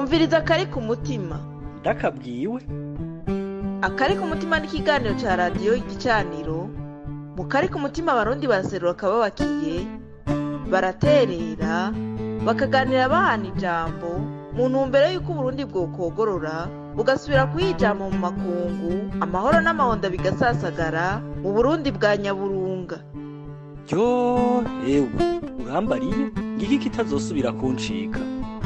umviriza akari ku mutima ndakabwiwe akari ku mutima ni ikiganiro cya radiyo igicaniro mu kari ku mutima abarundi baraserura akababakiye baraterera bakaganira bahana ijambo mu ntumbero y'uko uburundi bwokogorora bugasubira kuyijama mu makungu amahoro n'amahonda bigasasagara mu burundi bwa nyaburunga ryo ewe urambariye ngiki kitazosubira kuncika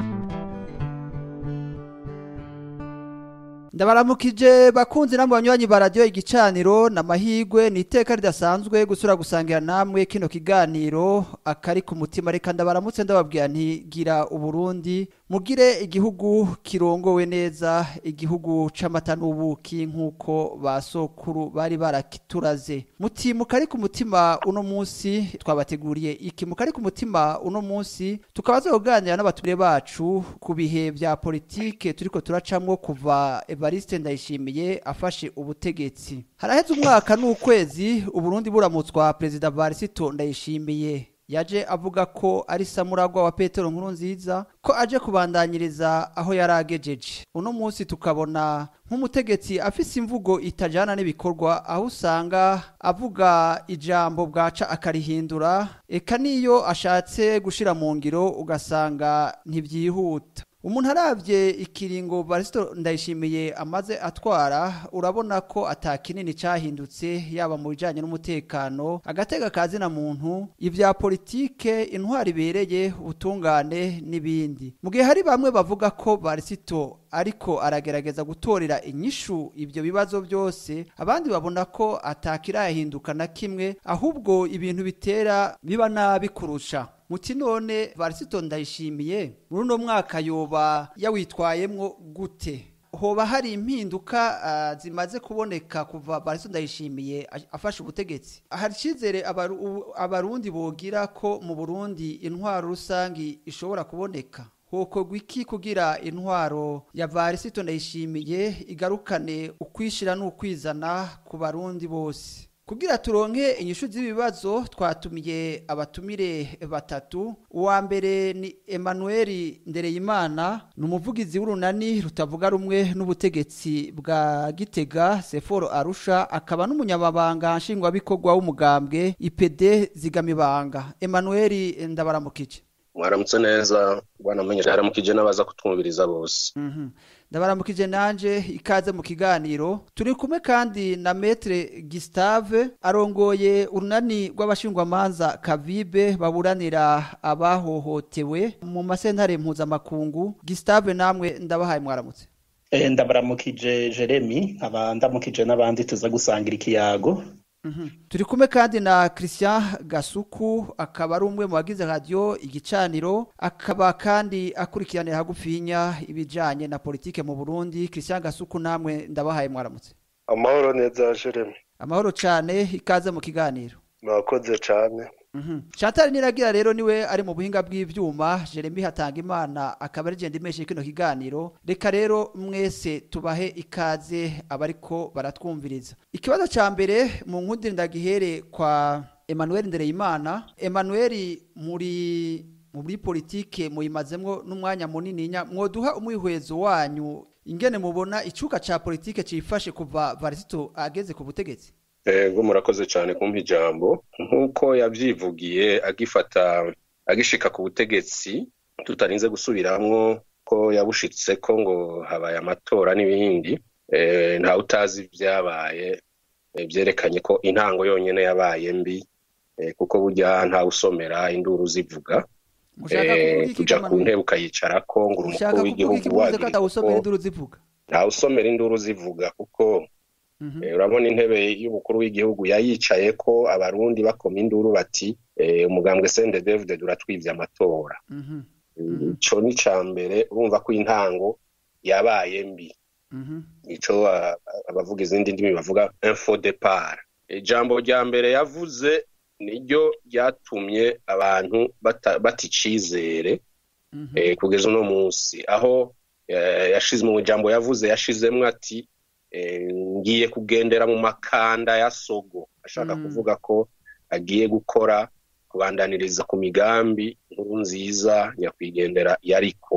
ndabaramukije bakunzi namwe banywanyi ba radiyo igicaniro namahigwe ni iteka ridasanzwe gusura gusangira namwe kino kiganiro akari ku mutima reka ndabaramutse ndababwira ntigira uburundi mugire igihugu kirongowe neza igihugu c'amata n'ubuki nk'uko ba sokuru bari barakituraze muti mukari ku mutima uno munsi twabateguriye iki mukari ku mutima uno munsi tukaba tuzoganira n'abatumire bacu ku bihe vya politike turiko turacamwo kuva Evariste Ndayishimiye afashe ubutegetsi haraheze umwaka n'ukwezi uburundi buramutswa perezida Varisito Ndayishimiye yaje avuga ko ari samuragwa wa Petero nkuru nziza ko aje kubandanyiriza aho yaragejeje uno munsi tukabona nk'umutegetsi afise imvugo itajana n'ibikorwa aho usanga avuga ijambo bwaca akarihindura eka niyo ashatse gushira mu ngiro ugasanga ntibyihuta umuntu aravye ikiringo Barisito ndayishimiye amaze atwara urabona ko atakinini cahindutse yaba mu bijanye n'umutekano agatega kazi na muntu ivya politike intwari ibereye ubutungane n'ibindi mu gihe hari bamwe bavuga ko Barisito ariko aragerageza gutorera inyishu ivyo bibazo byose abandi babona ko atakirahinduka na kimwe ahubwo ibintu bitera biba nabi kurusha muti none Varisito ndayishimiye muri uno mwaka yoba yawitwayemwo gute hoba hari impinduka uh, zimaze kuboneka kuva Varisito ndayishimiye afashe ubutegetsi hari icizere abaru, abarundi bogira ko mu Burundi intwaro rusangi ishobora kuboneka hokorwa iki kugira intwaro ya Varisito ndayishimiye igarukane ukwishira n'ukwizana ku barundi bose kugira turonke inyishu z'ibibazo twatumiye abatumire batatu uwa mbere ni Emmanuel Ndereyimana ni umuvugizi w'urunani rutavuga rumwe n'ubutegetsi bwa Gitega Seforo Arusha akaba n'umunyamabanga nshingwabikorwa w'umugambwe IPD Zigamibanga Emmanuel ndabaramukije mwaramutse neza bwana menyesha haramukije n'abaza kutwumviriza bose Mhm. ndabaramukije nanje ikaze mu kiganiro turi kumwe kandi na metre Gustave arongoye urunani rw'abashingwamanza Kavibe baburanira abahohotewe mu masentare mpuzamakungu Gustave namwe ndabahaye mwaramutse Eh, ndabaramukije Jeremy nkaba ndamukije n'abandi tuza gusangira ikiyago Mhm. turi kumwe kandi na Christian Gasuku akaba ari umwe mu bagize radio igicaniro akaba kandi akurikiranira hagufinya ibijanye na politike mu Burundi Christian Gasuku namwe ndabahaye mwaramutse amahoro neza jeremy amahoro cane ikaze mu kiganiro mwakoze cane Mhm. Chantal Niragira rero niwe ari mu buhinga bw'ivyuma Jeremy hatanga imana akaba ari genda imeshe kino kiganiro reka rero mwese tubahe ikaze abariko baratwumviriza ikibazo ca mbere mu nkundi ndagihere kwa Emmanuel Ndereyimana Emmanuel muri muri politike muyimazemwo n'umwanya munini nya mwoduha umwihwezo wanyu ingene mubona icuka ca politike cifashe kuva Varisito ageze ku butegetsi ego murakoze cyane kumpa ijambo nk'uko yabyivugiye agifata agishika ku butegetsi tutarinze gusubiramwo ko yabushitse ko ngo habaye amatora n'ibindi eh, ntawe utazi ibyabaye eh, byerekanye ko intango yonyine yabaye mbi eh, kuko burya ntawe usomera induru zivuga mushaka eh, kuvuga iki kuja ku Emmanuel? ntebe ukayicarako ngo uri ushaka umukuru kuvuga iki w'igihugu muvuze ko wagira atawusomera ko induru zivuga ntawe usomera induru zivuga kuko Mhm. Eh, urabona intebe y'umukuru w'igihugu yayicaye ko abarundi bakoma induru bati eh, umugambwe sende david duratwivye amatora Mhm. ico ni ca mbere urumva ko intango yabaye mbi Mhm. ico ah, abavuga izindi ndimi bavuga info depart ijambo rya mbere yavuze niryo ryatumye abantu bata- bata icizere Mhm. eh, kugeza uno munsi aho eh, yashize mu ijambo yavuze yashizemwo ati eh, ngiye kugendera mu makanda ya sogo ashaka Mm. kuvuga ko agiye gukora kubandaniriza ku migambi nkuru nziza nyakwigendera yariko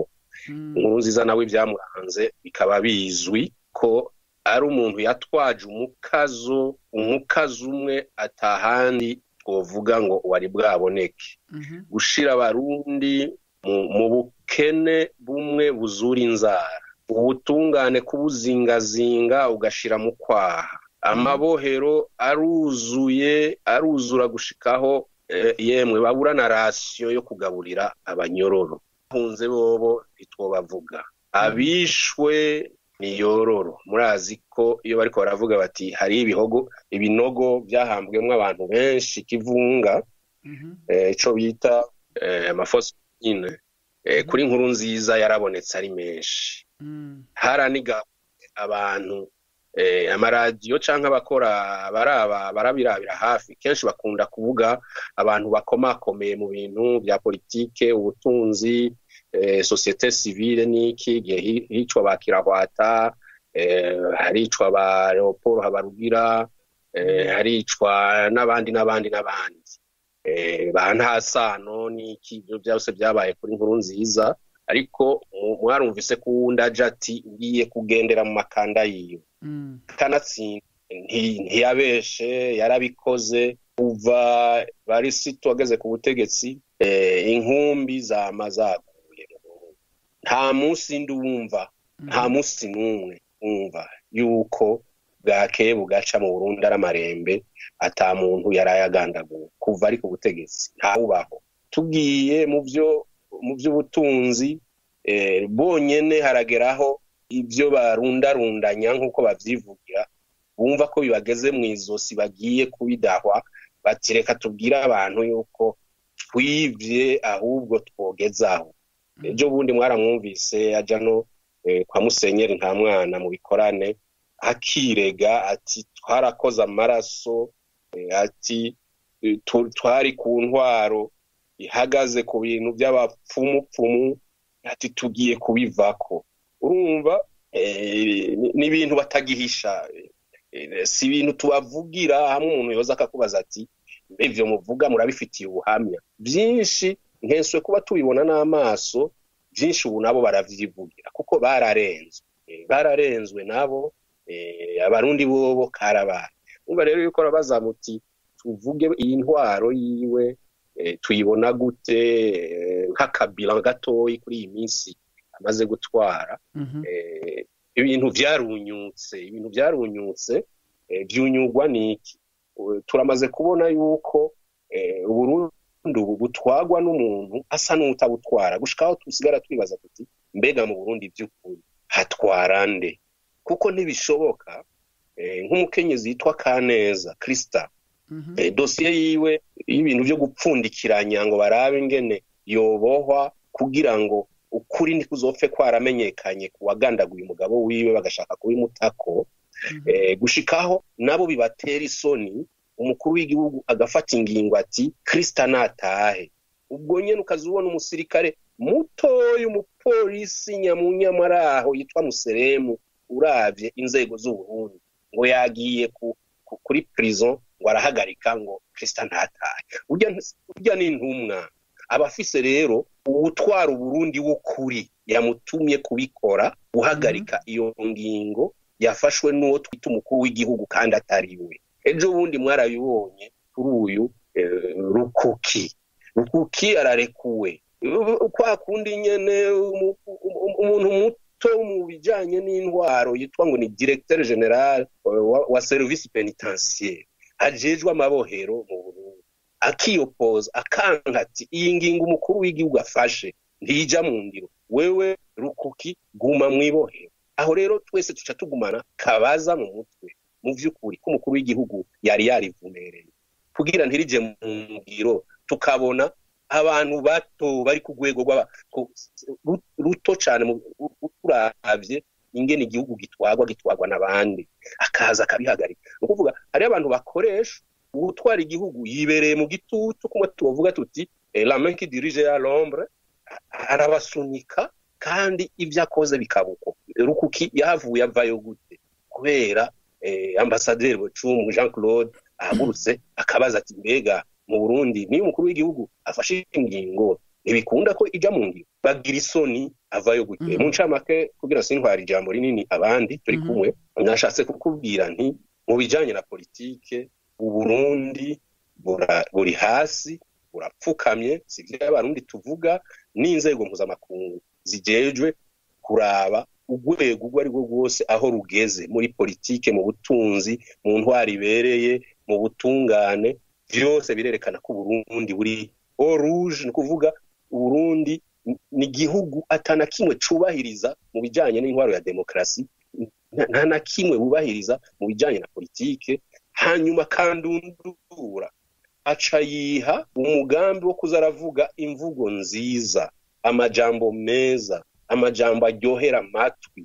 inkuru nziza nawe ibyamuranze bikaba bizwi ko ari umuntu yatwaje umukazo umukazo umwe atahandi twovuga ngo wari bwaboneke gushira abarundi mu bukene bumwe buzura inzara ubutungane kubuzingazinga ugashira mu kwaha amabohero aruzuye aruzura gushikaho yemwe babura na rasiyo yo kugaburira abanyororo bahunze bobo ntitwobavuga abishwe ni yororo murazi ko iyo bariko baravuga bati hari ibihogo ibinogo byahambwemo abantu benshi kivunga ico bita amafosi nyine kuri nkuru nziza yarabonetse ari menshi haraniga abantu amaradiyo cyangwa abakora baraba barabirabira hafi kenshi bakunda kuvuga abantu bakomakomeye mu bintu bya politike ubutunzi sosiyete sivile n'iki igihe hicwa ba kirahwata haricwa ba leopold habarugira haricwa n'abandi n'abandi n'abandi ba ntasano n'iki ibyo byose byabaye kuri nkuru nziza ariko mwarumvise ko uwundi aja ati ngiye kugendera mu makanda yiwe kanatsinda ntiyabeshe yarabikoze kuva barisito ageze ku butegetsi inkumbi zama zaguye nta munsi ndumva nta munsi n'umwe wumva yuko bwakeye bugaca mu burundi ari amarembe ata muntu yari agandaguwe kuva ari ku butegetsi ntawubaho tugiye mu byo mu by'ubutunzi bonyine harageraho ibyo barundarundanya nk'uko babyivugira bumva ko bibageze mu izosi bagiye kubidahwa bati reka tubwire abantu yuko twibye ahubwo twogezaho ejo bundi mwaramwumvise ajya no kwa musenyeri nta mwana mu bikorane akirega ati twarakoze amaraso ati twari ku ntwaro ihagaze ku bintu by'abapfumupfumu ati tugiye kubivako urumva ni ibintu batagihisha si ibintu tubavugira hamwe umuntu yoza akakubaza ati ibyo muvuga murabifitiye ubuhamya byinshi nkenswe kuba tubibona n'amaso byinshi ubu nabo baravyivugira kuko bararenzwe bararenzwe nabo abarundi bobo karabaye umva rero yuko rabaza muti tuvuge iyi ntwaro yiwe tuyibona gute nk'akabila gatoyi kuri iyi minsi amaze gutwara ibintu byarunyutse ibintu byarunyutse byunyugwa n'iki turamaze kubona yuko uburundi ubu butwagwa n'umuntu asa n'utabutwara gushikaho tusigara twibaza tuti mbega mu burundi by'ukuri hatwara nde kuko ntibishoboka nk'umukenyezi yitwa kaneza kirisita dosiye yiwe y'ibintu byo gupfundikiranya ngo barabe ingene yobohwa kugira ngo ukuri ntikuzopfe kwaramenyekanye ku wagandaguye umugabo wiwe bagashaka kubimutako gushikaho nabo bibatera isoni umukuru w'igihugu agafata ingingo ati kirisita natahe ubwo nyine ukaza ubona umusirikare mutoya umupolisi nyamunyamaraho yitwa museremu urabye inzego z'uburundi ngo yagiye kuri prison ngo arahagarika ngo kirisita ntatahe urya ni intumwa abafise rero uwutwara uburundi w'ukuri yamutumye kubikora guhagarika iyo ngingo yafashwe n'uwo twita umukuru w'igihugu kandi atari we ejo bundi mwarabibonye kuri uyu rukuki rukuki ararekuwe kwa kundi nyene umuntu muto mu bijanye n'intwaro yitwa ngo ni directeur general wa service penitentiaire ajejwe amabohero mu burundi akiyopoza akanka ati iyi ngingo umukuru w'igihugu afashe ntijya mu ngiro wewe rukuki guma mwibohero aho rero twese tuca tugumana kabaza mu mutwe mu by'ukuri ko umukuru w'igihugu yari yarivumereye kugira ntirije mu ngiro tukabona abantu bato bari ku rwego ruto cyane turavye ingene igihugu gitwagwa gitwagwa n'abandi akaza akabihagarika ni ukuvuga hariho abantu bakoresha uwutwara igihugu yibereye mu gitutu kumwe tubavuga tuti la main qui dirige ya l'ombre arabasunika kandi ibyo akoze bikabuko rukuki yahavuye avayo gute kubera ambasaderi bucumu jean claude ahagurutse akabaza ati mbega mu burundi niyo umukuru w'igihugu afashe ingingo ntibikunda ko ijya mu ngiro bagira isoni avayo gute Mhm. mu ncamake kugira sintwara ijambo rinini abandi turi Mhm. kumwe nashatse kukubwira nti mu bijanye na politike uburundi bura- buri hasi burapfukamye si abarundi tuvuga n'inzego mpuzamakungu zijejwe kuraba urwego urwo ari rwo rwose aho rugeze muri politike mu butunzi mu ntwari ibereye mu butungane byose birerekana ko uburundi buri o rouge ni ukuvuga uburundi ni igihugu atana kimwe cubahiriza mu bijanye n'intwaro ya demokarasi nta- nta na kimwe bubahiriza mu bijanye na politike hanyuma kandundura aca yiha umugambi wo kuza aravuga imvugo nziza amajambo meza amajambo aryohera amatwi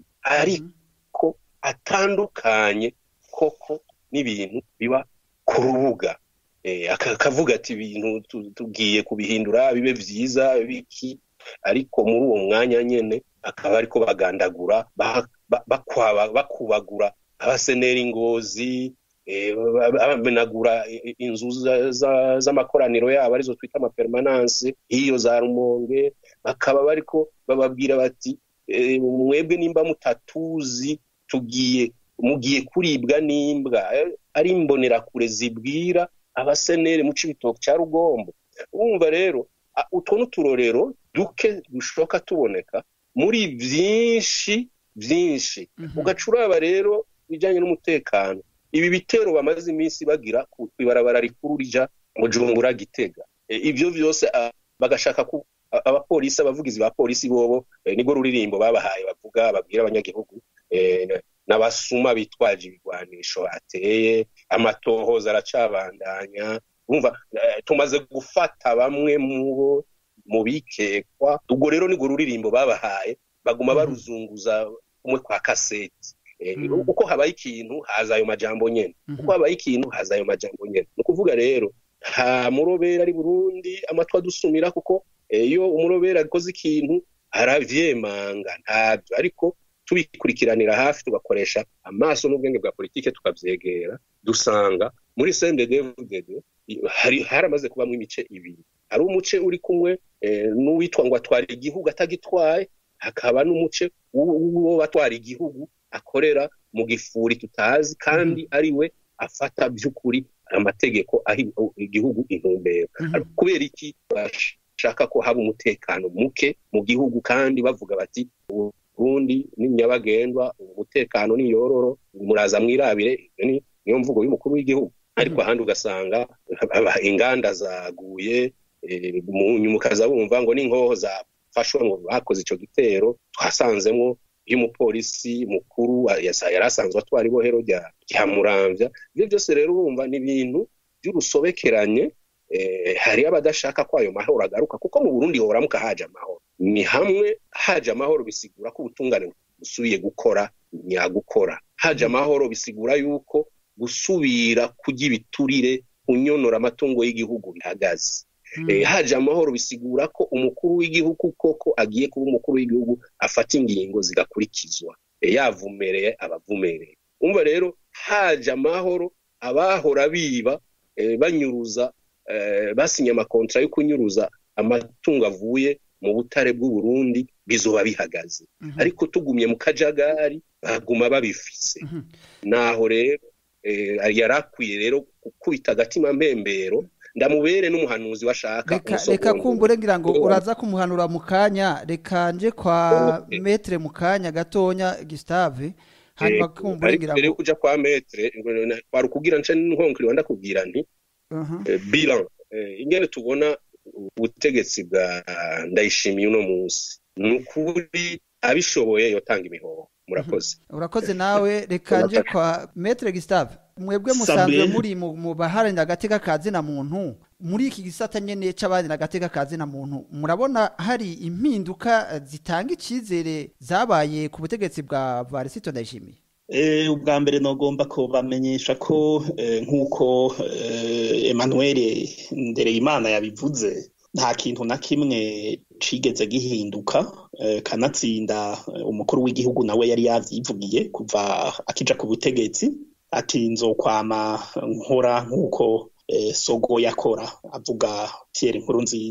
ariko atandukanye koko n'ibintu biba ku rubuga Eh, aka- akavuga ati ibintu tu- tugiye kubihindura bibe vyiza biki ariko muri uwo mwanya nyene akaba ariko bagandagura ba- ba- bakwaba- bakubagura abasenera ingozi eh, ba- ba- bamenagura i- inzu za- za- z'amakoraniro yabo arizo twita amapermanance hiyo za rumonge bakaba bariko bababwira bati eh, mwebwe nimba mutatuzi tugiye mugiye kuribwa n'imbwa Eh, ari imbonerakure zibwira abaseneri mu cibitoke ca rugombo urumva rero a- utwo n'uturorero duke dushoka tuboneka muri vyinshi vyinshi ugaca uraba rero bijanye n'umutekano ibi bitero bamaze iminsi bagira ku ibarabara rikuru rija bujumbura gitega E, ivyo vyose a- bagashaka ku a- abapolisi abavugizi ba polisi bobo eh, nibwo ruririmbo babahaye bavuga babwira abanyagihugu eh, n'abasuma bitwaje ibigwanisho ateye amatohoza aracabandanya umva eh, tumaze gufata bamwe mubo mu bikekwa ubwo rero nibwo ruririmbo babahaye baguma Mhm. baruzunguza umwe kwa kaseti Eh, Mhm. uko habaye ikintu haza ayo majambo nyene Mhm. uko habaye ikintu haza ayo majambo nyene ni ukuvuga rero nta murobera ari burundi amatwi adusumira kuko eh, iyo umurobera akoze ikintu aravyemanga ntabyo ariko tubikurikiranira hafi tugakoresha amaso n'ubwenge bwa politike tukavyegera dusanga muri CNDD-FDD hari haramaze kubamwo imice ibiri hari umuce uri kumwe eh, n'uwitwa ngo atwara igihugu atagitwaye hakaba n'umuce w'uwo batwara igihugu akorera mu gifuri tutazi kandi ari we afata by'ukuri amategeko ahi igihugu intumbero Mhm. Ariko kubera iki bashaka ko haba umutekano muke mu gihugu kandi bavuga bati uburundi ni nyabagendwa umutekano ni yororo muraza mwirabire iyo ni niyo mvugo y'umukuru w'igihugu ariko ahandi ugasanga aba- inganda zaguye eh, mu nyuma ukaza wumva ngo n'inkoho zafashwe ngo bakoze ico gitero twasanzemwo y'umupolisi mukuru wa- yasa- yari asanzwe atwara ibohero rya rya muramvya ivyo byose rero urumva ni ibintu by'urusobekeranye eh, hari abadashaka ko ayo mahoro agaruka kuko mu burundi horamuka haje amahoro ni hamwe haje amahoro bisigura ko ubutungane busubiye gukora nyagukora haje amahoro bisigura yuko gusubira kurya ibiturire kunyonora amatungo y'igihugu bihagaze Eh, haje amahoro bisigura ko umukuru w'igihugu koko agiye kuba umukuru w'igihugu afata ingingo zigakurikizwa Eh, yavumereye abavumereye umva rero haje amahoro abahora biba eh, banyuruza eh, basinye amakontra yo kunyuruza amatungo avuye mu butare bw'u Burundi bizoba bihagaze Mhm. ariko tugumye mu kajagari baguma babifise Mhm. naho rero eh, yari akwiye rero gukubita agatima mpembero ndamubere n'umuhanuzi washaka reka reka kumbure ngira ngo uraza kumuhanura mu kanya reka nje kwa Okay. metre mu kanya gatonya Gustave hanyuma kumbure ngira mbere yo ngo kuja kwa metre kwari ukugira nce nkonkiriwa ndakubwira nti Mhm. eh, bilan eh, ingene tubona ubutegetsi bwa ndayishimiye uno munsi ni ukuri abishoboye yotanga imihoho murakoze urakoze nawe reka nje kwa metre Gustave mwebwe Sabe. musanzwe muri mu mu baharanira agateka ka zina muntu muri iki gisata nyene c'abaharanira agateka ka zina muntu murabona hari impinduka eh, zitanga icizere zabaye ku butegetsi bwa Varisito Ndayishimiye Eh, ubwa mbere nogomba ko bamenyesha ko eh, nk'uko eh, Emmanuel Ndereyimana yabivuze nta kintu na kimwe cigeze gihinduka eh, kanatsinda eh, umukuru w'igihugu nawe yari yavyivugiye kuva akija ku butegetsi ati nzokwama nkora nk'uko eh, Sogo yakora avuga Pierre Nkurunziza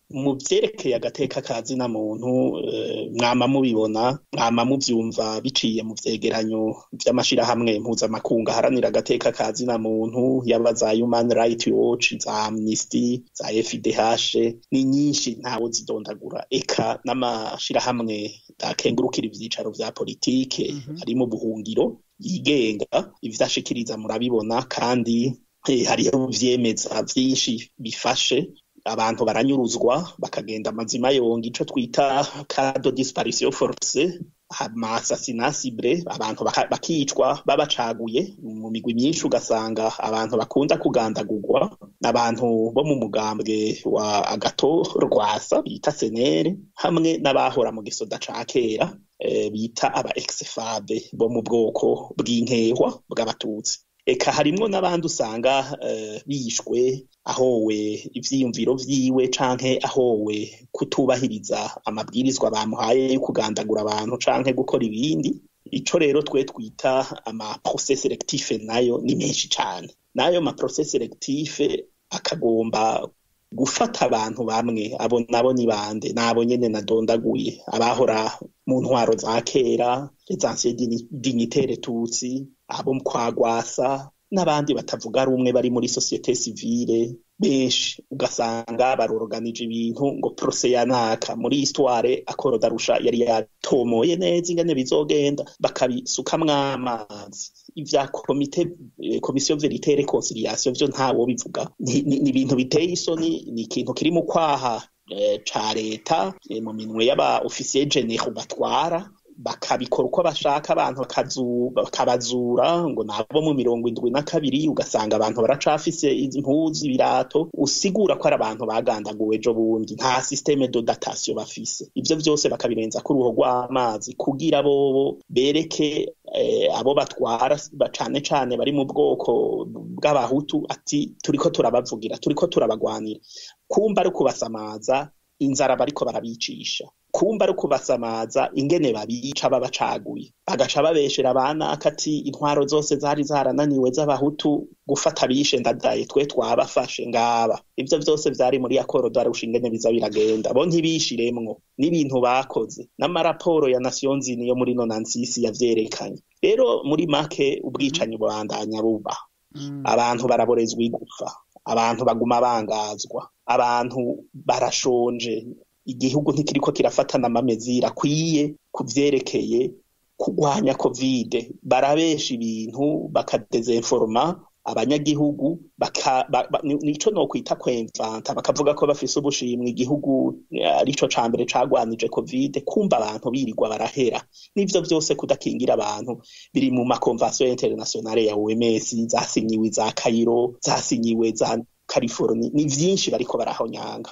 mu vyerekeye agateka ka zina muntu eh, mwama mubibona mwama muvyumva biciye mu vyegeranyo vy'amashirahamwe mpuzamakungu aharanira agateka ka zina muntu yaba za Human Rights Watch za Amnesty za FIDH ni nyinshi ntawo zidondagura eka n'amashirahamwe akengurukira ivyicaro vya politike ari mu buhungiro yigenga ivyashikiriza murabibona kandi eh, hariho vyemeza vyinshi bifashe abantu baranyuruzwa bakagenda amazima yonga ico twita kado disparition force amasasina cible abantu baka- bakicwa babacaguye mu migwi myinshi ugasanga abantu bakunda kugandagurwa n'abantu bo mu mugambwe wa agato rwasa bita senere hamwe n'abahora mu gisoda ca kera eh, bita aba exfabe bo mu bwoko bw'inkehwa bw'abatutsi eka harimwo n'abandi usanga eh, bishwe ahowe ivyiyumviro vyiwe canke ahowe kutubahiriza amabwirizwa bamuhaye yo kugandagura abantu canke gukora ibindi ico rero twe twita ama process selectif nayo ni menshi cane nayo ma process selectif akagomba gufata abantu bamwe abo nabo ni bande nabo nyene nadondaguye abahora mu ntwaro za kera les anciens digni- dignitaires tutsi abo kwagwasa n'abandi batavuga rumwe bari muri societe civile benshi ugasanga baroroganije ibintu ngo prose ya naka muri histoire akoro darusha yari yatomoye neza ingene bizogenda bakabisukamwo amazi ivya komite eh, komisiyo verite reconciliation vyo ntawo bivuga ni ni- ni ibintu biteye isoni ni ikintu kiri mu kwaha eh, ca leta eh, mu minwe y'aba ofisiye generaux batwara bakabikora uko bashaka abantu bakazu- bakabazura ngo nabo mu mirongo indwi na kabiri ugasanga abantu baracafise impuzu ibirato usigura ko ari abantu bagandaguwe ejo bundi nta systeme de datation bafise ivyo vyose bakabirenza ku ruho rw'amazi kugira bobo bereke eh, abo batwara ba- cane cane bari mu bwoko bw'abahutu ati turiko turabavugira turiko turabagwanira kumba ari ukubasamaza inzara bariko barabicisha kumba ari ukubasamaza ingene babica babacaguye bagaca babeshera abanaka ati intwaro zose zari zarananiwe z'abahutu gufata bishe ndadaye twe twabafashe ngaba ivyo vyose vyari muri akoro darusha ingene biza biragenda bo ntibishiremwo n'ibintu bakoze n'amaraporo ya nations unies yo muri nonansisi yavyerekanye rero muri make ubwicanyi bubandanya buba abantu baraborezwa igufa abantu baguma bangazwa abantu barashonje igihugu ntikiriko kirafatana amamezira akwiye ku vyerekeye kurwanya kovide barabesha ibintu bakadezinforma abanyagihugu baka, ba, ba, ni- nico nokwita kwemvanta bakavuga ko bafise ubushimwe igihugu eh, arico ca mbere cagwanije kovide kumva abantu birirwa barahera n'ivyo vyose kudakingira abantu biri mu makonvansiyo internationale ya OMS zasinyiwe za Cairo zasinyiwe za California ni vyinshi bariko barahonyanga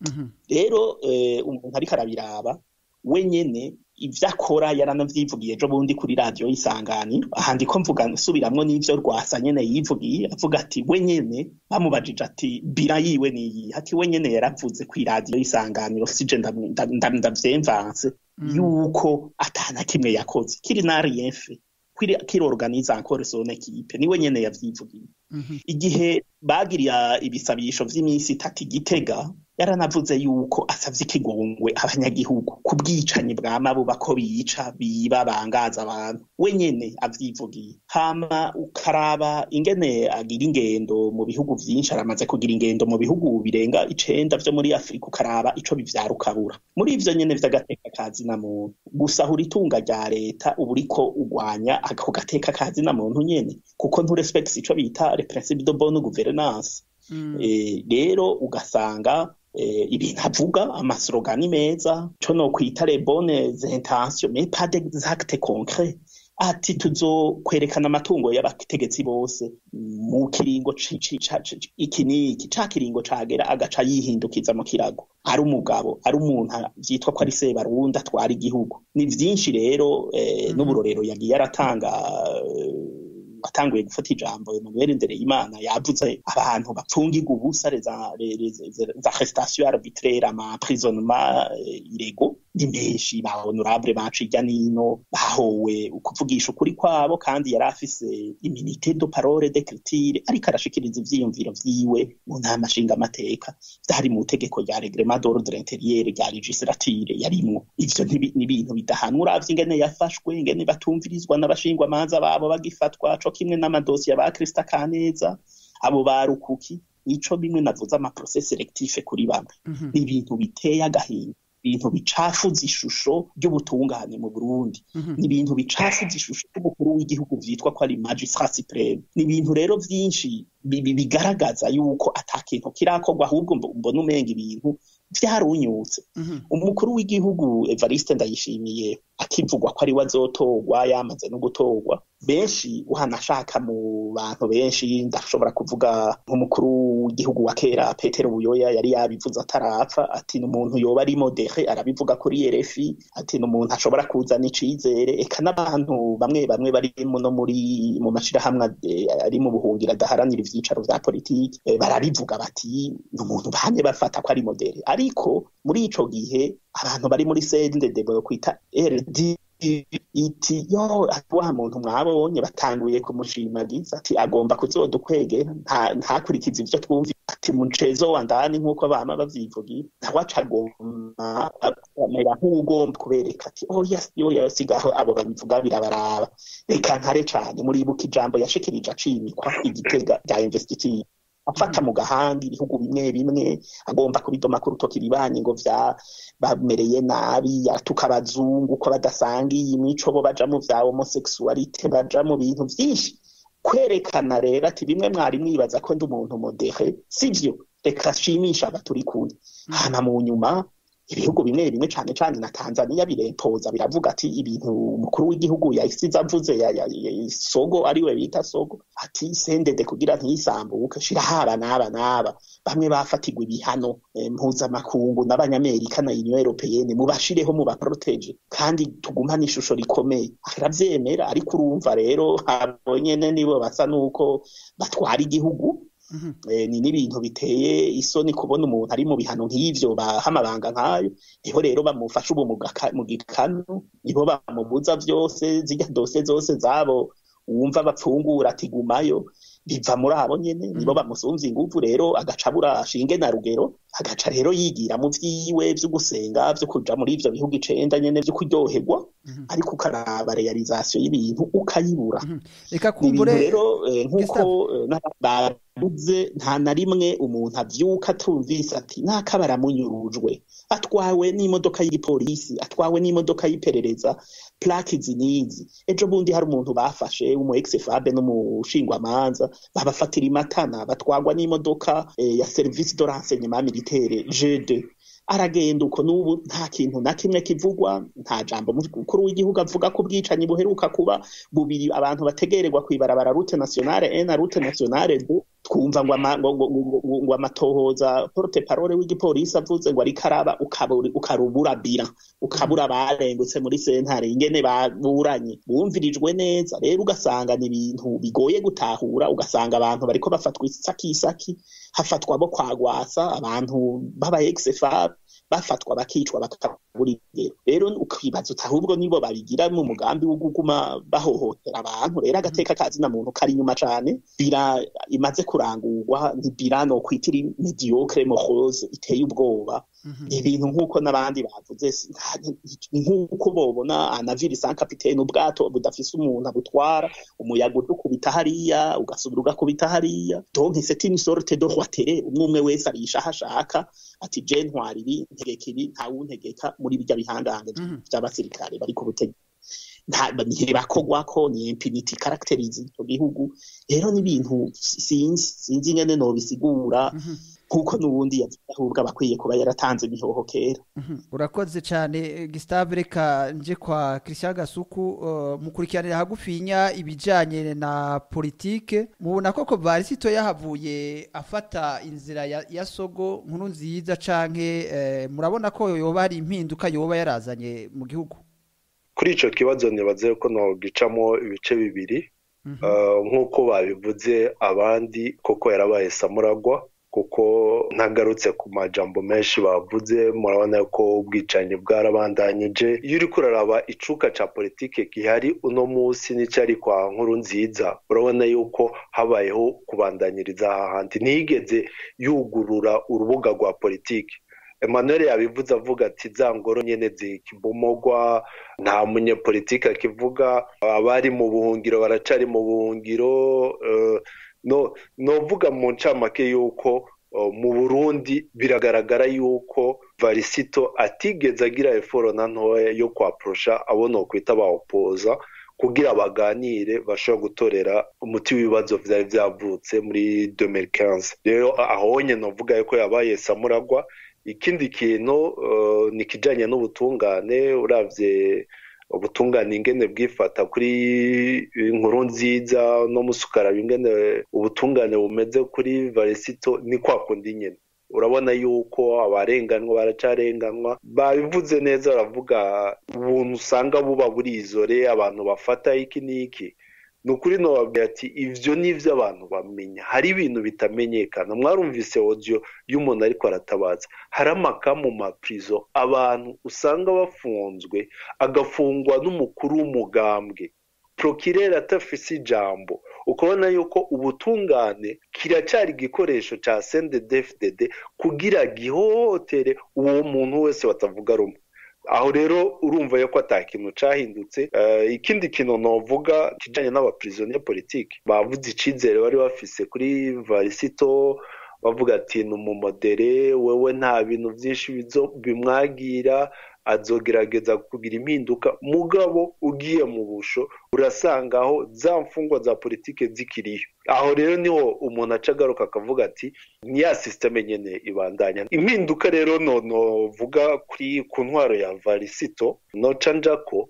rero eh, umuntu ariko arabiraba we nyene ivyo akora yaranavyivugiye ejo bundi kuri radiyo y'isanganiro aha ndiko mvuga nsubiramwo n'ivyo rwasa nyene yivugiye avuga ati we nyene bamubajije ati bira yiwe niyihe ati we nyene yaravuze kw'iradiyo y'isanganiro sije ndam- ndam- ndam- ndavyemvanse yuko atana kimwe yakoze kiri nariyenfe kirorganiza encore son equipe niwe nyene yavyivugiye igihe bagiriya ibisabisho vy'iminsi itatu igitega yaranavuze yuko asavye ikigongwe abanyagihugu ku bwicanyi bwa mabuba ko bica biba bangaza abantu we nyene avyivugiye hama ukaraba ingene agira ingendo mu bihugu vyinshi aramaze kugira ingendo mu bihugu birenga icenda vyo muri afurika ukaraba ico bivyara ukabura muri ivyo nyene vy'agateka kazi na muntu gusahura itunga rya leta uba uriko ugwanya ako gateka kazi na muntu nyene kuko nturespects ico bita le principe de bonne gouvernance Eh, rero ugasanga eh, ibintu avuga amaslogani meza co nokwita les bonnes intentions mais pas des actes concrets ati tuzokwerekana amatungo y'abategetsi bose mu kiringo ci- ci- ca- ci- iki n'iki ca kiringo cagera agaca yihindukiza mu kirago ari umugabo ari umuntu vyitwa ko ari sebarundi atwara igihugu ni vyinshi rero eh, n'uburorero yagiye aratanga eh, watanguye gufata ijambo Emmanuel Ndereyimana yavuze abantu bapfungirwa ubusa za za arrestation arbitraire ama prisonnement eh, irego ni menshi ba honorable bacu irya nino bahowe ukuvugisha ukuri kwabo kandi yari afise iminite de parole d'écriture ariko arashikiriza ivyiyumviro vyiwe mu nama nshingamateka vyari mu tegeko rya reglement d'ordre intérieur rya legislature yarimwo ivyo ntibi- ni ibintu bidahanwa uravye ingene yafashwe ingene batumvirizwa n'abashingwamanza babo bagifatwa co kimwe n'amadosiye ba Krista Kaneza abo ba Rukuki nico bimwe navuze ama process selectif kuri bamwe Mhm. ni ibintu biteye agahinda ibintu bicafuza ishusho ry'ubutungane mu Burundi Mhm. ni ibintu bicafuza ishusho y'umukuru w'igihugu vyitwa ko ari magistrat supreme ni ibintu rero vyinshi bi- bi- bigaragaza yuko ata kintu kirakorwa ahubwo mbo- mbona umenga ibintu vyarunyutse Mhm. umukuru w'igihugu Evariste Ndayishimiye akivugwa ko ari we azotorwa yamaze no gutorwa benshi uhanashaka mu bantu benshi ndashobora kuvuga nk'umukuru w'igihugu wa kera Petero Buyoya yari yabivuze atarapfa ati ni umuntu yoba ari modere arabivuga kuri RFI ati ni umuntu ashobora kuzana icizere eka n'abantu bamwe bamwe bari no muri mu mashirahamwe eh, ari mu buhungiro adaharanira ivyicaro vya politiki eh, barabivuga bati ni umuntu bahamye bafata ko ari modere ariko muri ico gihe abantu bari muri CNDD kwita RD iti yo wa muntu mwabonye batanguye kumushimagiza ati agomba kuzodukwege nta- ntakurikiza ivyo twumva ati muncezo wa ndani nk'uko bama bavyivugira nawe aca agomba amera nk'ugomba kubereka ati oya oya sigaho abo babivuga birabaraba reka nkare cane muribuka ijambo yashikirije acimikwa igitega rya investiture afata mu gahanga ibihugu bimwe bimwe agomba kubidoma ku rutoki ibibanye ngo vya bamereye nabi yatuka abazungu ko badasangiye imico bo baja mu vya homosexualite baja mu bintu vyinshi kwerekana rero ati bimwe mwari mwibaza ko ndi umuntu modere sivyo reka shimisha aba turi kumwe hama mu nyuma ibihugu bimwe bimwe cane cane na Tanzania birempoza biravuga ati ibintu umukuru w'igihugu yahisize avuze ya, ya, ya, sogo ariwe bita sogo ati sendede kugira ntisambuke shira haba n'aba n'aba bamwe bafatigwa ibihano eh, mpuzamakungu n'abanyamerika na union européenne mubashireho mubaprotege kandi tugumane ishusho rikomeye aravyemera ariko urumva rero abo nyene nibo basa nuko batwara igihugu Mhm. eh, ni n'ibintu biteye isoni kubona umuntu ari mu bihano nk'ivyo baha amabanga nk'ayo niho rero bamufasha ubu mu gaka- mu gikanu niho bamubuza vyose zirya dose zose zabo wumva bapfungura ati gumayo biva muri abo nyene nibo bamusumvya inguvu rero agaca abura shinge na rugero agaca rero yigira mu vyiwe vyo gusenga vyo kuja muri ivyo bihugu icenda nyene vyo kuryoherwa Mhm. ariko ukaraba realizasiyo y'ibintu ukayibura reka ni ibintu kumbure rero eh, nk'uko Gustave. eh, n'aba- bavuze nta na rimwe umuntu avyuka atumvise ati naka baramunyurujwe atwawe n'imodoka y'igipolisi atwawe n'imodoka y'iperereza plaki zinizi ejo bundi hari umuntu bafashe umu ex-fabe n'umushingwamanza babafatira imatana batwagwa n'imodoka eh, ya service de renseignement militaire G2 aragenda uko n'ubu nta kintu na kimwe kivugwa nta jambo mukuru w'igihugu avuga ko ubwicanyi buheruka kuba bubiri abantu bategererwa kwibarabara route nationale 1 na route nationale 2 twumva ngo ama- ngo- ngo- ngo- ngo- ngo amatohoza porte parole w'igipolisi avuze ngo ariko araba ukabura- ukarubura bira ukabura barengutse muri sentare ingene baburanye bumvirijwe neza rero ugasanga ni ibintu bigoye gutahura ugasanga abantu bariko bafatwa isakisaki hafatwa bo kwagwasa abantu b'aba ex-FAB bafatwa bakicwa bakabura ingero rero ukibaza uti ahubwo nibo babigira mu mugambi wo kuguma bahohotera abantu rero agateka kazina muntu kari inyuma cane bira imaze kurangurwa ni bira no kwitira mediocre morose iteye ubwoba Mhm. ni ibintu nk'uko n'abandi bavuze si- nta- ni nk'uko bobona anaviri sans capitaine ubwato budafise umuntu abutwara umuyaga udukubita hariya ugasubira ugakubita hariya donc c'est une sorte de roitere umwe umwe wese arisha aho ashaka ati je ntwara ibi ntegeka ibi ntawuntegeka muri birya bihangange Mhm. vy'abasirikare bari ku butegetsi nta ntibakogwako ni impunity characterize ico gihugu rero n'ibintu sinzi sinzi ingene nobisigura Mhm. kuko n'ubundi yavuze ahubwo aba akwiye kuba yaratanze imihoho kera Mhm. urakoze cyane eh, Gustave reka nje kwa Christian Gasuku uh, mukurikiranira hagufinya ibijanye na politike mubona koko Varisito yahavuye afata inzira ya, ya sogo nkuru nziza canke eh, murabona ko yoba hari impinduka yoba yarazanye mu gihugu kuri ico kibazo nibaze ko nogicamo ibice bibiri Mhm. Eh, nk'uko babivuze abandi koko yarabaye samuragwa kuko ntagarutse ku majambo menshi bavuze murabona ko ubwicanyi bwarabandanyije iyo uriko uraraba icuka ca politike gihari uno munsi n'icyari kwa nkuru nziza urabona yuko habayeho kubandanyiriza aha handi ntiyigeze yugurura urubuga rwa politike Emmanuel yabivuze avuga ati za ngoro nyene zikibomogwa nta munyepolitike akivuga abari mu buhungiro baracari mu buhungiro uh, no novuga mu ncamake yuko mu burundi biragaragara yuko varisito atigeze agira eforo na ntoya yo kwaporosha abo nokwita bawopoza kugira baganire bashobora gutorera umuti w'ibibazo vyari vyavutse muri 2015 rero aho nyene novuga yuko yabaye samuragwa ikindi kintu uh, ni kijanye n'ubutungane uravye ubutungane ingene bwifata kuri inkuru nziza no musukaraba ingene ubutungane bumeze kuri varisito ni kwa kundi nyene urabona yuko abarenganwa baracarenganwa babivuze neza baravuga ubuntu usanga buba burizore abantu bafata iki n'iki ni ukuri nobabwira ati ivyo nivyo abantu bamenya hari ibintu bitamenyekana mwarumvise audio y'umuntu ariko aratabaza hari amaka mu maprizo abantu usanga bafunzwe agafungwa n'umukuru w'umugambwe prokirere atafise ijambo ukabona yuko ubutungane kiracyari igikoresho ca CNDD-FDD kugira gihohotere uwo muntu wese batavuga rumwe aho rero urumva yuko ata kintu cahindutse ikindi kintu novuga kijanye n'abaprisonnier politike bavuze icizere bari bafise kuri varisito bavuga ati ni umumodere wewe nta bintu byinshi bimwagira azogerageza kugira impinduka mugabo ugiye mu busho urasanga aho za mfungwa za politike zikiriyo aho rero niho umuntu aca agaruka akavuga ati ni ya sisiteme nyene ibandanya impinduka rero novuga kuri ku ntwaro ya varisito noca njako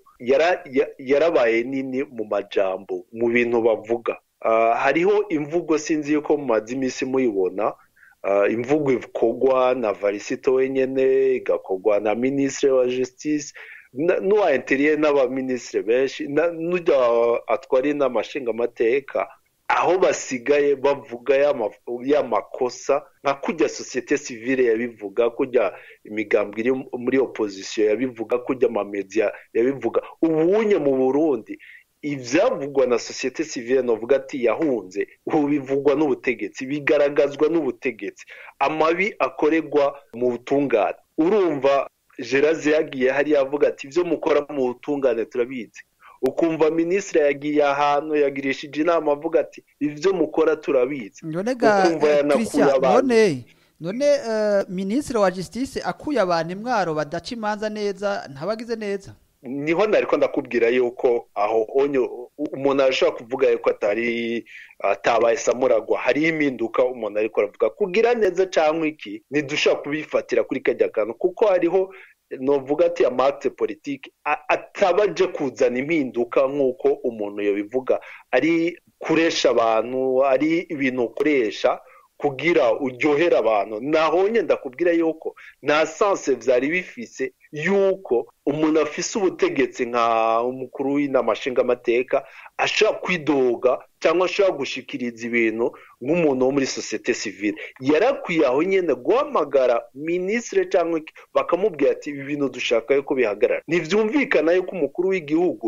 yarabaye nini mu majambo mu bintu bavuga hariho imvugo sinzi yuko mumaze iminsi muyibona imvugo ikorwa na varisito wenyine igakorwa na minisitiri wa justice n'uwa interiye n'abaminisitiri benshi n'ujya atwara inama nshingamateka aho basigaye bavuga ya makosa nka kujya sosiyete sivile yabivuga kujya imigambwe iri muri opozisiyo yabivuga kujya amamediya yabivuga ubunye mu burundi ibyavugwa na sosiyete sivile navuga ati yahunze ubu bivugwa n'ubutegetsi bigaragazwa n'ubutegetsi amabi akorerwa mu butungane urumva geraze yagiye hariya avuga ati ibyo mukora mu butungane turabizi ukumva minisitiri yagiye ahantu yagirishije inama avuga ati ibyo mukora turabizi ukumva yanakuye abantu none minisitiri wa justice akuye abantu imwaro badaca imanza neza ntabagize neza niho nariko ndakubwira yuko aho onyo umuntu arashobora kuvuga yuko atari atabaye samuragwa hariho impinduka umuntu ariko aravuga kugira neza cyangwa iki ntidushobora kubifatira kuri kajya kantu kuko hariho novuga ati amate politike ataba aje kuzana impinduka nk'uko umuntu yabivuga ari kuresha abantu ari ibintu ukoresha kugira uryohere abantu naho nyenda kubwira yuko nta sanse byari bifise yuko umuntu afise ubutegetsi nka umukuru w'inama nshingamateka ashobora kwidoga cyangwa ashobora gushikiriza ibintu nk'umuntu wo muri sosiyete sivile yarakwiye aho nyine guhamagara minisitiri cyangwa bakamubwira ati ibi bintu dushaka yuko bihagarara ntibyumvikana yuko umukuru w'igihugu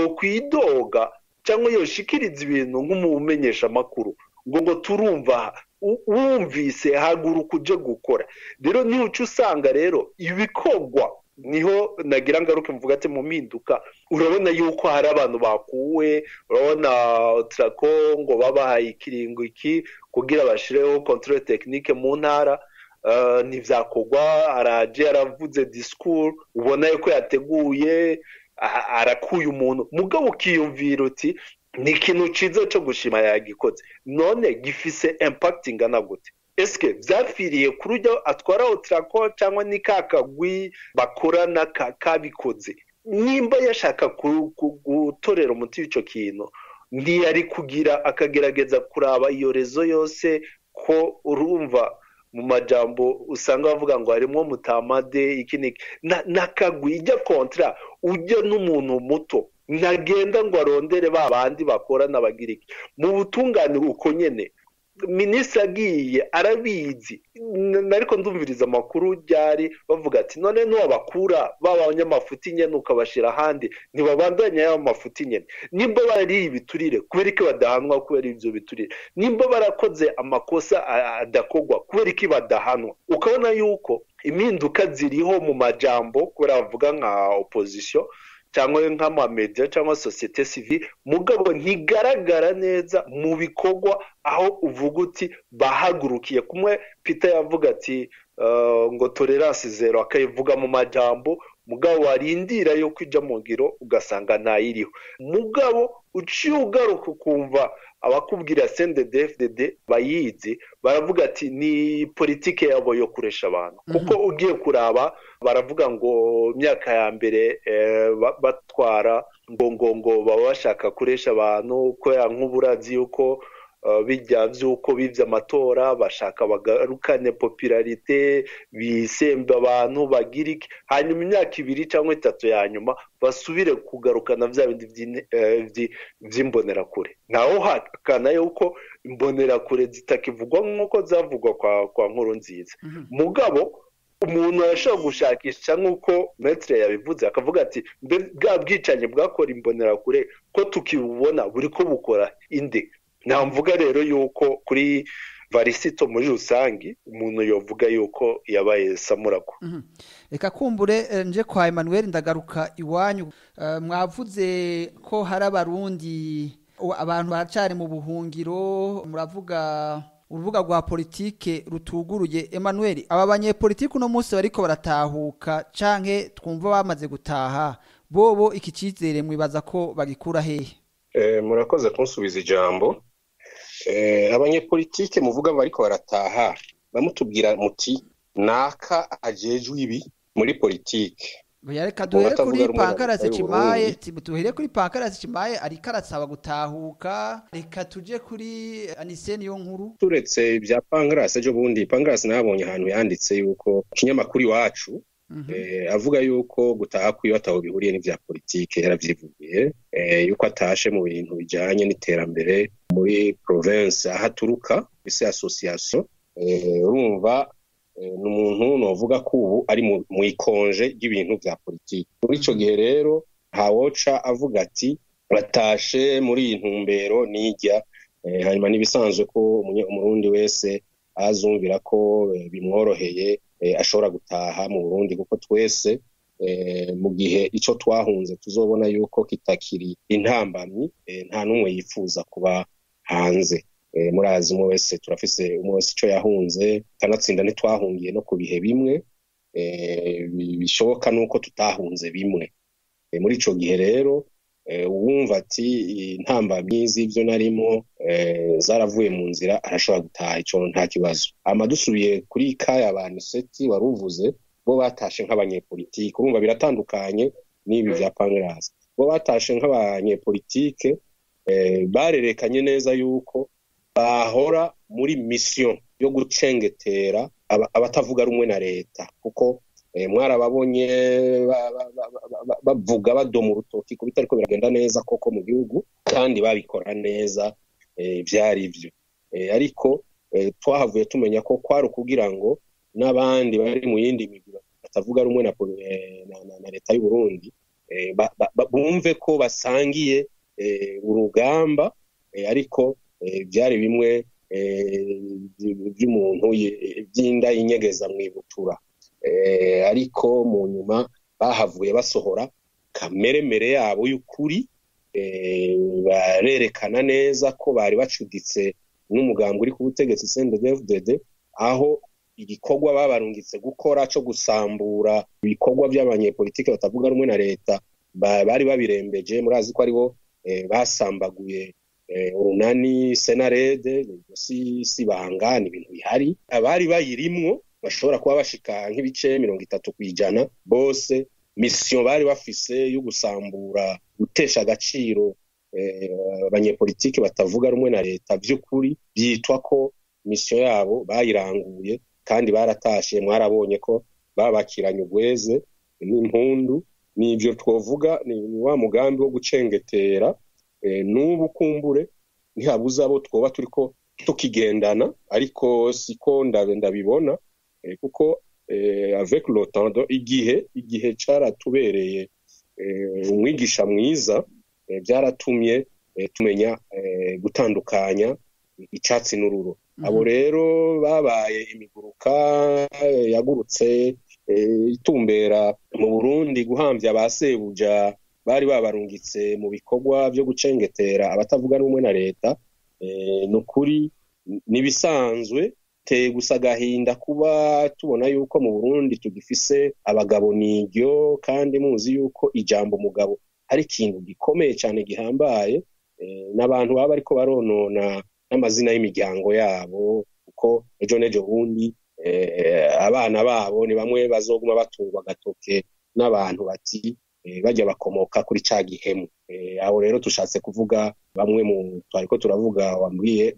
yokwidoga cyangwa yoshikiriza ibintu nk'umumenyesha amakuru ngo ngo turumva wumvise haguruka uje gukora rero niho uca usanga rero ibikorwa niho nagira ngaruke mvuga ati mu mpinduka urabona yuko hari abantu bakuwe urabona turako ngo babahaye ikiringo iki kugira bashireho control technique mu ntara ntibyakorwa araje yaravuze disikuru ubona yuko yateguye arakuye umuntu mugabo ukiyumvira uti ni ikintu cyiza cyo gushima yagikoze none gifise impact ingana gute esike byapfiriye kuri ujya atwara otarako cyangwa ni ka kagwi bakorana kabikoze nimba yashaka gutorera umuti w'icyo kintu ntiyari kugira akagerageza kuraba iyo rezo yose ko urumva mu majambo usanga bavuga ngo harimo mutamade iki n'iki n'akagwi ijya kontara ujya n'umuntu muto ntagenda ngo arondere ba bandi bakorana bagira iki mu butungane uko nyine minisitiri agiye arabizi ariko ndumviriza amakuru ryari bavuga ati none ntiwabakura b'abanyamafuti nyine ukabashyira ahandi ntibabandanya y'ayo mafuti nyine nimba barariye ibiturire kubera ko badahanwa kubera ibyo biturire nimba barakoze amakosa adakogwa kubera ko badahanwa ukabona yuko impinduka ziriho mu majambo kubera bavuga nka opozisiyo cyangwa nk'amamediya cyangwa sosiyete sivile mugabo ntigaragara neza mu bikorwa aho uvuga uti bahagurukiye kumwe peter yavuga ati ngo tolerance zero akayivuga mu majambo mugabo warindira yo kwijya mu ngiro ugasanga ntayiriho mugabo uciye ugaruka ukumva abakubwira sendedefdede bayizi baravuga ati ni politike yabo yo kuresha abantu kuko ugiye kuraba baravuga ngo imyaka ya mbere batwara ngo ngo ngo baba bashaka kuresha abantu kubera nk'uburazi yuko bijya by'uko bibye amatora bashaka bagarukane popularite bisembe abantu bagira iki hanyuma imyaka ibiri cyangwa itatu ya nyuma basubire kugarukana bya bindi by'imbonerakure ntaho hakana yuko imbonerakure zitakivugwa nk'uko zavugwa kwa nkuru nziza mugabo umuntu arashobora gushakisha nk'uko metire yabivuze akavuga ati bwa bwicanyi bwakora imbonerakure ko tukibubona buri ko bukora indi mvuga rero yuko kuri varisito muri rusange umuntu yavuga yuko yabaye samuragwa reka kumbure nje kwa Emmanuel ndagaruka iwanyu mwavuze ko hari abarundi abantu baracari mu buhungiro muravuga urubuga rwa politike rutuguruye Emmanuel aba banyepolitike uno munsi bariko baratahuka canke twumva bamaze gutaha bobo iki cyizere mwibaza ko bagikura hehe murakoze kunsubiza ijambo abanyepolitike muvuga bariko barataha bamutubwira muti naka ajejwe ibi muri politike reka duhere kuri pankarasi cimaye duhere kuri pankarasi cimaye ariko arasaba gutahuka reka tuje kuri aniseni yo nkuru turetse ibya pankarasi ejo bundi pankarasi nabonye ahantu yanditse yuko ikinyamakuru iwacu avuga yuko gutaha kwiwe ataho bihuriye n'ibya politike yaravyivugiye yuko atashe mu bintu bijanye n'iterambere muri province aho aturuka ise association urumva ni umuntu novuga ko ubu ari mu ikonje ry'ibintu bya politiki muri icyo gihe rero ntawoca avuga ati batashe muri iyi ntumbero nijya hanyuma n'ibisanzwe ko umurundi wese azumvira ko bimworoheye ashobora gutaha mu burundi kuko twese mu gihe icyo twahunze tuzobona yuko kitakiri intambamyi nta n'umwe yifuza kuba hanze murazi umwe wese turafise umwe wese icyo yahunze kanatsinda ntitwahungiye no ku bihe bimwe bishoboka nuko tutahunze bimwe muri icyo gihe rero uwumva ati intambamyi z'ibyo narimo zaravuye mu nzira arashobora gutaha icyo nta kibazo amadusubiye kuri kaya abantu seti wari uvuze bo batashe nk'abanyepolitike urumva biratandukanye n'ibi bya pangarasi bo batashe nk'abanyepolitike barerekanye neza yuko bahora muri misiyo yo gucengetera abatavuga rumwe na leta kuko mwarababonye bavuga badoma urutoki ku bitariko biragenda neza koko mu gihugu kandi babikora neza byari byo ariko twahavuye tumenya ko kwari ukugira ngo n'abandi bari mu yindi migwi batavuga rumwe na leta y'u Burundi bumve ko basangiye urugamba ariko byari bimwe by'umuntu by'inda yinyegeza mu ibutura ariko mu nyuma bahavuye basohora kameremere yabo y'ukuri barerekana neza ko bari bacuditse n'umugambi uri ku butegetsi CNDD-FDD aho igikorwa babarungitse gukora cyo gusambura ibikorwa by'abanyepolitike batavuga rumwe na leta bari babirembeje murazi ko aribo basambaguye urunani senarede si si banga ni ibintu bihari abari bayirimwo bashobora kuba bashika nk'ibice mirongo itatu ku ijana bose misiyo bari bafise yo gusambura gutesha agaciro abanyepolitiki batavuga rumwe na leta by'ukuri byitwa ko misiyo yabo bayiranguye kandi baratashe mwarabonye ko babakiranye ugweze n'impundu nibyo twavuga ni wa mugambi wo gucengetera n'ubu kumbure ntihabuze abo twoba turiko tukigendana ariko siko ndabibona kuko avec le temps igihe igihe caratubereye umwigisha mwiza byaratumye tumenya gutandukanya icyatsi n'ururo abo rero babaye imiguruka yagurutse itumbera mu burundi guhambya ba sebuja bari babarungitse mu bikorwa byo gucengetera abatavuga rumwe na leta ni ukuri n'ibisanzwe teye gusa agahinda kuba tubona yuko mu burundi tugifise abagabo niryo kandi muzi yuko ijambo umugabo ari ikintu gikomeye cyane gihambaye n'abantu baba ariko baronona n'amazina y'imiryango yabo kuko ejo n'ejo bundi abana babo ni bamwe bazoguma batungwa agatoke n'abantu bati bajya bakomoka kuri cya gihemu aho rero tushatse kuvuga bamwe mu twariko turavuga wambwiye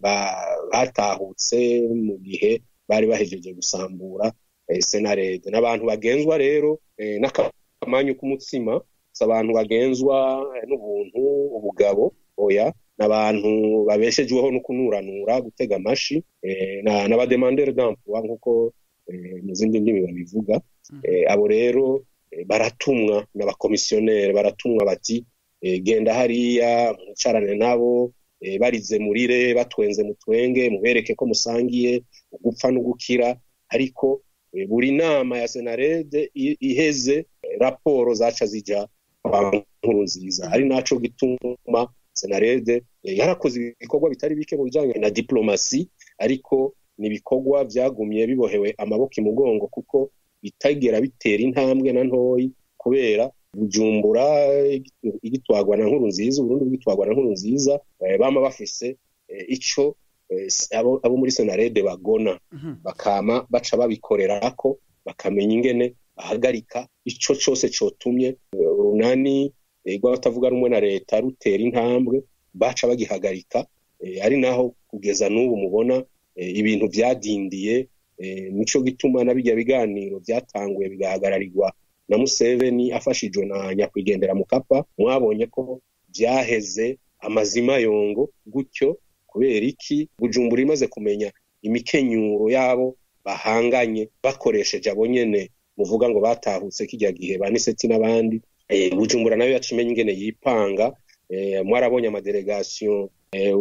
batahutse mu gihe bari bahejeje gusambura senarede n'abantu bagenzwa rero n'akamanyu k'umutsima si abantu bagenzwa n'ubuntu ubugabo oya n'abantu babeshejweho no kunuranura gutega amashi n'abademandere d'emploi nk'uko mu zindi ndimi babivuga abo rero baratumwa n'abakomisiyoneri baratumwa bati genda hariya mwicarane nabo barize murire batwenze mutwenge mubereke ko musangiye gupfa no gukira ariko buri nama ya senarede iheze raporo zaca zijya kwa nkuru nziza ari naco gituma senarede yarakoze ibikorwa bitari bike mu bijyanye na diplomasi ariko ni ibikorwa byagumye bibohewe amaboko imugongo kuko bitagera bitera intambwe na ntoyi kubera bujumbura igitwagwa na nkuru nziza uburundi bwitwagwa na nkuru nziza bama bafise ico abo muri senarede bagona bakama baca babikorerako bakamenya ingene bahagarika ico cose cotumye urunani rw'abatavuga rumwe na leta rutera intambwe baca bagihagarika ari naho kugeza n'ubu mubona ibintu byadindiye nico gituma na bijya biganiro byatanguye bigahagararirwa na Museveni afashijwe na nyakwigendera mukapa mwabonye ko byaheze amazima yongo gutyo kubera iki bujumbura imaze kumenya imikenyuro yabo bahanganye bakoresheje abo nyene muvuga ngo batahutse kijya gihe baniseti n'abandi bujumbura nayo yacimenya ingene yipanga mwarabonye amadelegasiyo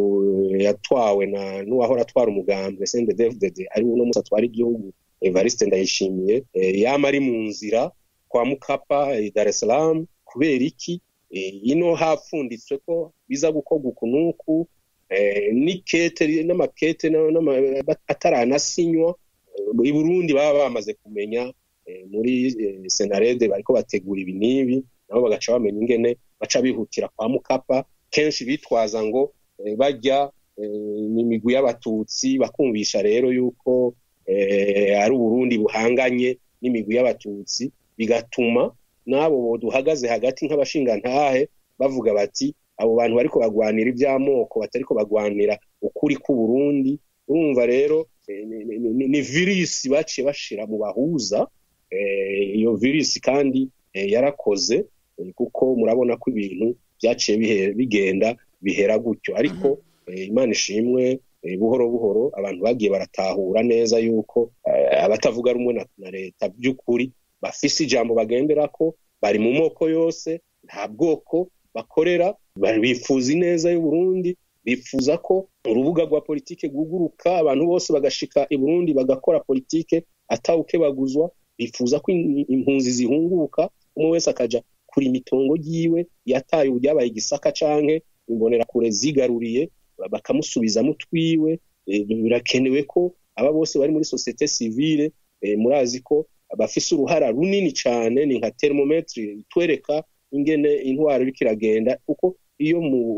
yatwawe na n'uwahora atwara umugambwe CNDD-FDD ari uno musa atwara igihugu Evariste Ndayishimiye yama ari mu nzira kwa Mukapa Dar es Salaam kubera iki ino hapfunditswe ko biza gukorwa uku n'uku n'ikete n'amakete ataranasinywa i Burundi baba bamaze kumenya muri senarede bariko bategura ibi n'ibi nabo bagaca bamenya ingene baca bihutira kwa Mukapa kenshi bitwaza ngo bajya imigwi y'abatutsi bakumvisha rero yuko ari uburundi buhanganye n'imigwi y'abatutsi bigatuma n'abo duhagaze hagati nk'abashingantahe bavuga bati abo bantu bariko bagwanira iby'amoko batariko bagwanira ukuri k'uburundi urumva rero ni virisi baciye bashira mu bahuza iyo virisi kandi yarakoze kuko murabona ko ibintu byaciye bigenda bihera gutyo ariko imana ishimwe buhoro buhoro abantu bagiye baratahura neza yuko abatavuga rumwe na leta by'ukuri bafise ijambo bagendera ko bari mu moko yose nta bwoko bakorera bifuza ineza y'uburundi bifuza ko urubuga rwa politike rwuguruka abantu bose bagashika i burundi bagakora politike atawuke baguzwa bifuza ko impunzi zihunguka umwe wese akaja kuri imitongo yiwe yataye ubyabaye igisaka canke imbonerakure zigaruriye bakamusubizamo utwiwe birakenewe ko aba bose bari muri sosiyete sivile murazi ko bafise uruhara runini cyane ni nka termometri itwereka ingene intwaro iriko iragenda kuko iyo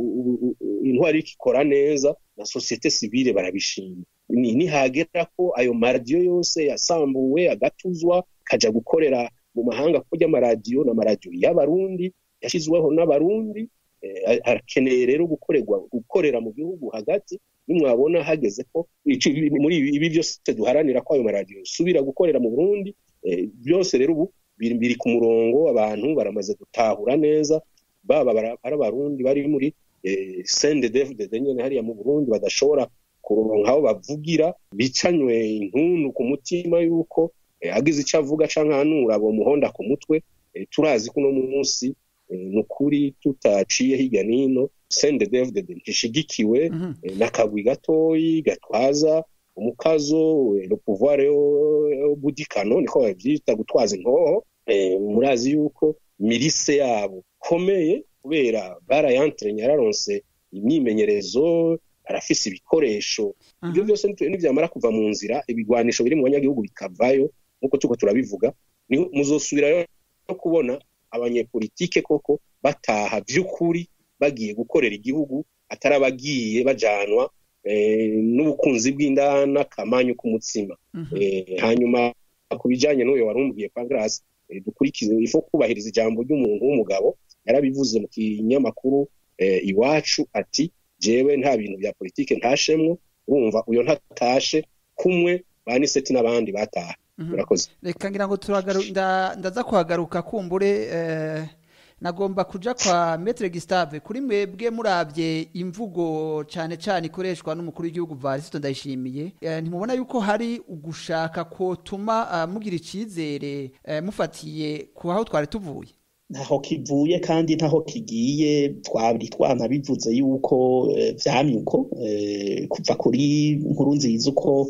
intwaro iriko ikora neza na sosiyete sivile barabishima nihagera ko ayo maradiyo yose yasambuwe agatuzwa kaja gukorera mu mahanga kuko ry'amaradiyo n'amaradiyo y'abarundi yashyizweho n'abarundi arakeneye rero gukorerwa gukorera mu gihugu hagati nimwabona hageze ko muri ibi byose duharanira ko ayo maradiyo subira gukorera mu burundi byose rero ubu biri ku murongo abantu baramaze gutahura neza baba ari abarundi bari muri sende devudede nyine hariya mu burundi badashobora kuronka aho bavugira bicanywe intuntu ku mutima yuko agize icyo avuga canke ahanura bomuhonda ku mutwe turazi ko uno munsi ni ukuri tutaciye hirya n'ino sende david ntishigikiwe n'akagwi gatoyi gatwaza umukazo le pouvoir budikano niko bavyita gutwaza inkoho murazi yuko mirise yabo komeye kubera barayantrenya yararonse imyimenyerezo arafise ibikoresho ibyo byose nivyamara kuva mu nzira ibigwanisho biri mu banyagihugu bikavayo nk'uko tuko turabivuga muzosubirayo no kubona abanyepolitike koko bataha vy'ukuri bagiye gukorera igihugu atari abagiye bajanwa n'ubukunzi bw'indana kamanyu k'umutsima hanyuma ku bijanye n'uyo warumbwiye Pancras dukurikize ifo kubahiriza ijambo ry'umuntu w'umugabo yarabivuze mu kinyamakuru iwacu ati jewe nta bintu bya politike ntashemwo urumva uyo ntatashe kumwe baniseti n'abandi bataha murakoze reka ngira ngo ndaza kuhagaruka kumbure nagomba kuja kwa metre Gustave kuri mwebwe murabye imvugo cyane cyane ikoreshwa n'umukuru w'igihugu Varisito ndayishimiye ntimubona yuko hari ugushaka ko tuma mugira icizere mufatiye ku aho twari tuvuye ntaho kivuye kandi ntaho kigiye twabiri twanabivuze yuko vyamye uko kuva kuri nkuru nziza uko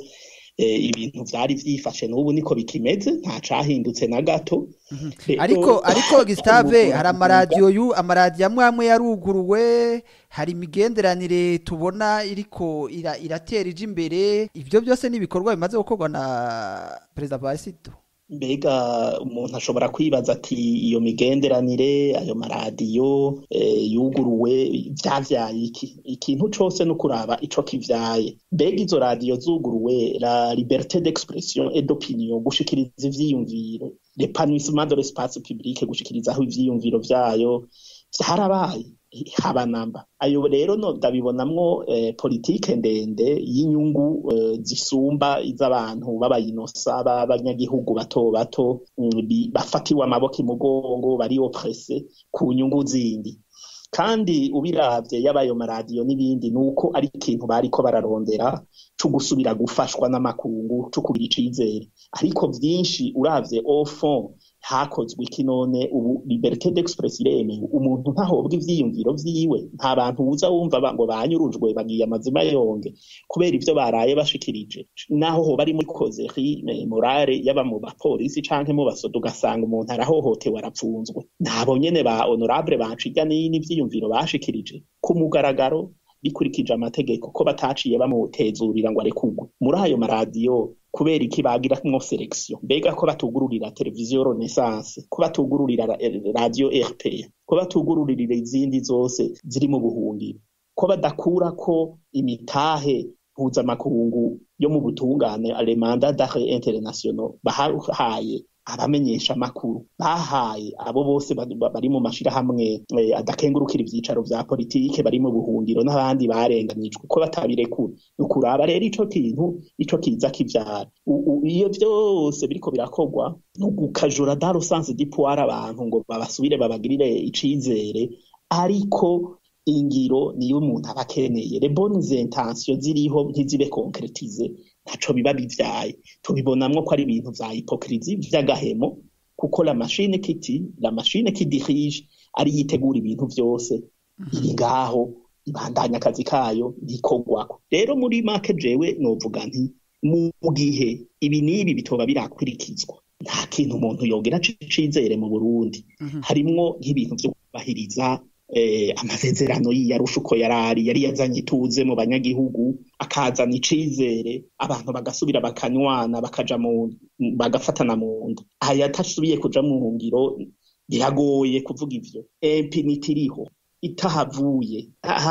ibintu vyari vyifashe n'ubu niko bikimeze nta cahindutse na gato ariko ariko Gustave hari amaradiyo yu amaradiyo amwe amwe yaruguruwe hari imigenderanire tubona iriko iratera ije imbere ivyo byose n'ibikorwa bimaze gukorwa na perezida Varisito mbega umuntu ashobora kwibaza ati iyo migenderanire ayo maradiyo yuguruwe vyavyaye iki ikintu cose no kuraba ico kivyaye mbega izo radiyo zuguruwe la liberté d'expression et d'opinion gushikiriza ivyiyumviro l'épanouissement de l'espace public gushikirizaho ivyiyumviro vyayo vyarabaye haba namba ayo rero no ndabibonamwo eh, politike ndende y'inyungu eh, zisumba iz'abantu b'abayinosa b'abanyagihugu bato bato bafatiwe amaboko imugongo bari oprese ku nyungu zindi kandi ubiravye y'abayo maradiyo n'ibindi nuko ari ikintu bariko bararondera co gusubira gufashwa n'amakungu co kugira icizere ariko vyinshi uravye au fond hakozwe iki none ubu liberté d'express iremewe umuntu ntahobwa ivyiyumviro vyiwe nta bantu uza wumva ngo banyurujwe bagiye amazima yonge kubera ivyo baraye bashikirije naho hoba ari muri kozeri morale yaba mu bapolisi canke mu basoda ugasanga umuntu arahohotewe arapfunzwe nabo nyene ba honorable baciga n'ivyiyumviro bashikirije ku mugaragaro bikurikije amategeko ko bataciye bamutezurira ngo arekugwe muri ayo maradiyo kubera iki bagiramwo selection mbega ko batugururira televiziyo renaissance ko batugururira radio rpa ko batugururira izindi zose ziri mu buhungiro ko badakura ko imitahe mpuzamakungu yo mu butungane alemanda d'arrêt international bahaye abamenyesha makuru bahaye abo bose bari mu mashirahamwe adakengurukira ivyicaro vya politike bari mu buhungiro n'abandi barenganijwe ko batabirekura ukuraba rero ico kintu ico kiza kivyara iyo vyose biriko birakorwa ni ugukajura dans le sens du pouvoir abantu ngo babasubire babagirire icizere ariko ingiro niyo umuntu aba akeneye les bonnes intentions ziriho ntizibe concretize ntaco biba bivyaye tubibonamwo ko ari ibintu vya hypocrisie vy'agahemo kuko la machine kiti la machine qui dirige ari yitegura ibintu vyose iri ngaho ibandanya akazi kayo ntikogwako rero muri make jewe novuga nti mu gihe ibi n'ibi bitoba birakurikizwa nta kintu umuntu yogera c'icizere mu Burundi harimwo nk'ibintu vyo kubahiriza amasezerano y'iyarusha uko yarari yari yazanye ituze mu banyagihugu akazana icizere abantu bagasubira bakanywana bakaja mu bagafatana mu nda aya atasubiye kuja mu ngiro biragoye kuvuga ivyo impunity iriho itahavuye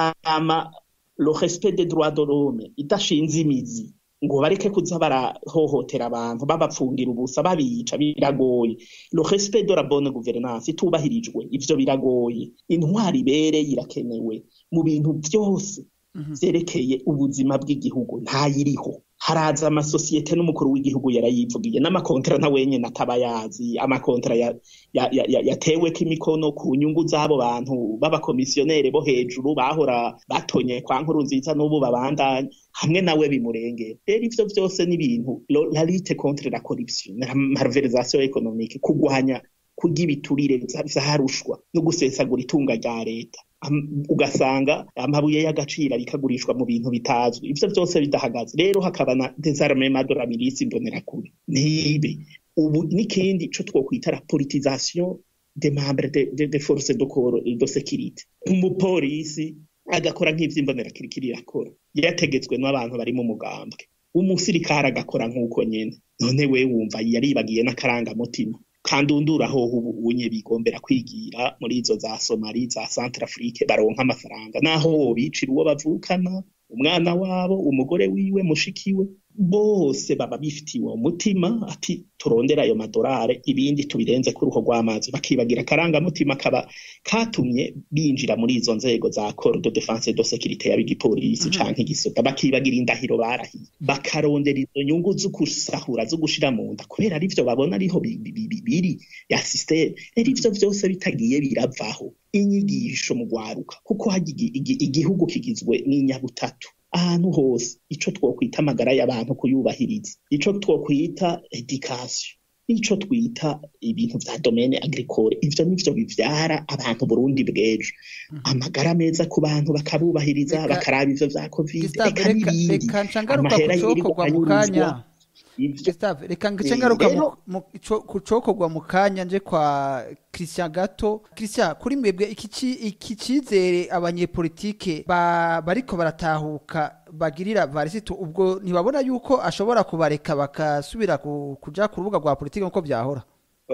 hama le respect des droits de l'homme idashinze imizi ngo bareke kuza barahohotera abantu babapfungira ubusa babica biragoye le respect de la bonne gouvernance itubahirijwe ivyo biragoye intwari ibereye irakenewe mu bintu vyose vyerekeye ubuzima bw'igihugu ntayiriho haraza amasosiyete n'umukuru w'igihugu yarayivugiye n'amakontara na wenyine ataba yazi amakontara ya, ya, ya, ya, yateweko imikono ku nyungu z'abo bantu b'abakomisiyonere bo hejuru bahora batonye kwa nkuru nziza n'ubu babandanya hamwe nawe bimurengera rero ivyo vyose ni ibintu la lutte contre la corruption la malversation économique kugwanya kurya ibiturire vyarushwa no gusesagura itunga rya leta ugasanga amabuye y'agaciro bikagurishwa mu bintu bitazwi ivyo vyose bidahagaze rero hakaba na desarmement de la milice imbonerakure nibe ubu n'ikindi co twokwita la politisation des membres de, de, de forces de corps de sécurité umupolisi agakora nk'ivy'imbonerakirikiri irakora yategetswe n'abantu bari mu mugambwe umusirikare agakora nk'uko nyene none we wumva yaribagiye n'akarangamutima kandi undura hoho ubu unye bigombera kwigira muri izo za Somali za Centrafrique baronka amafaranga naho wobicira uwo bavukana umwana wabo umugore wiwe mushikiwe bose baba bifitiye uwo mutima ati turondera ayo madorare ibindi tubirenze ku ruho rw'amazi bakibagira akarangamutima kaba katumye binjira muri izo nzego za corps de défense de sécurité yab'igipolisi mm -hmm. canke igisoda bakibagira indahiro barahiye bakarondera izo nyungu zo gusahura zo gushira mu nda kubera ari vyo babona ariho biri ya systeme rero ivyo vyose bitagiye biravaho inyigisho mu gwaruka kuko hagiye igihugu kigizwe n'inyabutatu ahantu hose ico twokwita amagara y'abantu kuyubahiriza ico twokwita education ico twita ibintu vya domaine agricole ivyo nivyo bivyara abantu Burundi bw'ejo amagara meza ku bantu bakabubahiriza bakaraba ivyo vya covid eka n'ibindi amahera yirirwa anyuruzwa Gustave reka ngice ngaruka ku cokorwa mu kanya nje kwa Christian Gato Christian kuri mwebwe iki cizere abanyepolitike bariko baratahuka bagirira varisito ubwo ntibabona yuko ashobora kubareka bakasubira kuja ku rubuga rwa politike nkuko vyahora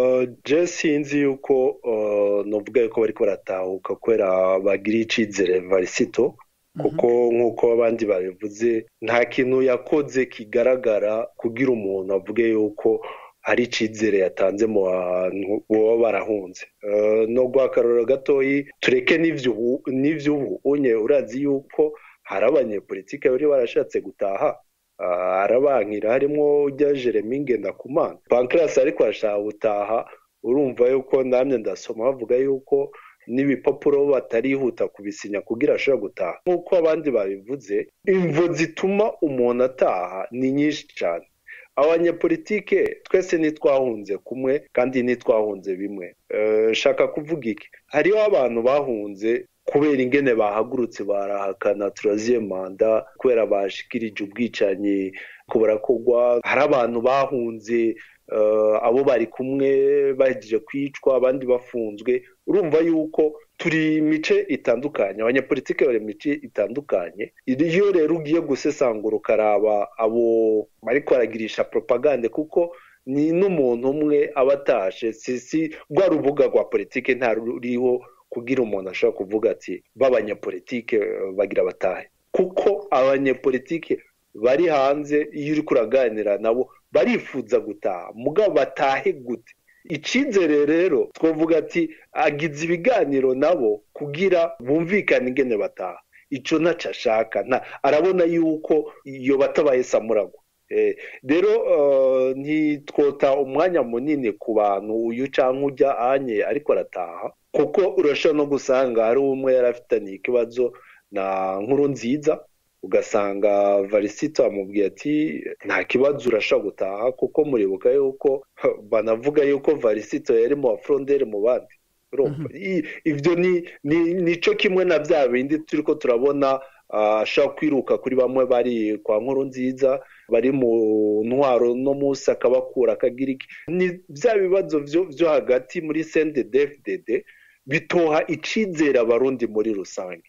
je sinzi yuko novuga yuko bariko baratahuka kubera bagira icizere varisito kuko nk'uko abandi babivuze nta kintu yakoze kigaragara kugira umuntu avuge yuko hari icizere yatanze mu bantu baba barahunze no guha akarorero gatoyi tureke n'ivy'ubu unye urazi yuko hari abanyepolitike bari barashatse gutaha arabankira harimo ujya jeremy ngendakumana pancras ariko arashaka gutaha urumva yuko namye ndasoma bavuga yuko n'ibipapuro batarihuta kubisinya kugira ashobora gutaha nk'uko abandi babivuze imvo zituma umuntu ataha ni nyinshi cyane abanyepolitike twese ntitwahunze kumwe kandi ntitwahunze bimwe shaka kuvuga iki hariho abantu bahunze kubera ingene bahagurutse barahakana turaziye manda kubera bashikirije ubwicanyi ko barakorwa hari abantu bahunze abo bari kumwe bahejeje kwicwa abandi bafunzwe urumva yuko turi mice itandukanye abanyapolitike bari mice itandukanye iyo rero ugiye gusesangura ukaraba abo bariko baragirisha propagande kuko ni n'umuntu umwe aba atashe si rwa rubuga rwa politike nta ruriho kugira umuntu ashobora kuvuga ati b'abanyapolitike bagira batahe kuko abanyapolitike bari hanze iyo uri kuraganira nabo barifuza gutaha mugabo batahe gute icyizere rero twavuga ati agize ibiganiro nabo kugira bumvikane ingene bataha icyo ntacyo ashaka arabona yuko iyo batabaye samuragwa rero ntitwota umwanya munini ku bantu uyu cyangwa ujya anye ariko arataha kuko urashobora no gusanga hari umwe yari afitaniye ikibazo na nkuru nziza ugasanga varisito amubwiye ati nta kibazo urashobora gutaha kuko muribuka yuko banavuga yuko varisito yari mu bafuronderi mu bandi ibyo ni cyo kimwe na bya bindi turi ko turabona ashobora kwiruka kuri bamwe bari kwa nkuru nziza bari mu ntwaro no munsi akabakura akagira iki ni bya bibazo byo hagati muri sende defudede bitoha icizere abarundi muri rusange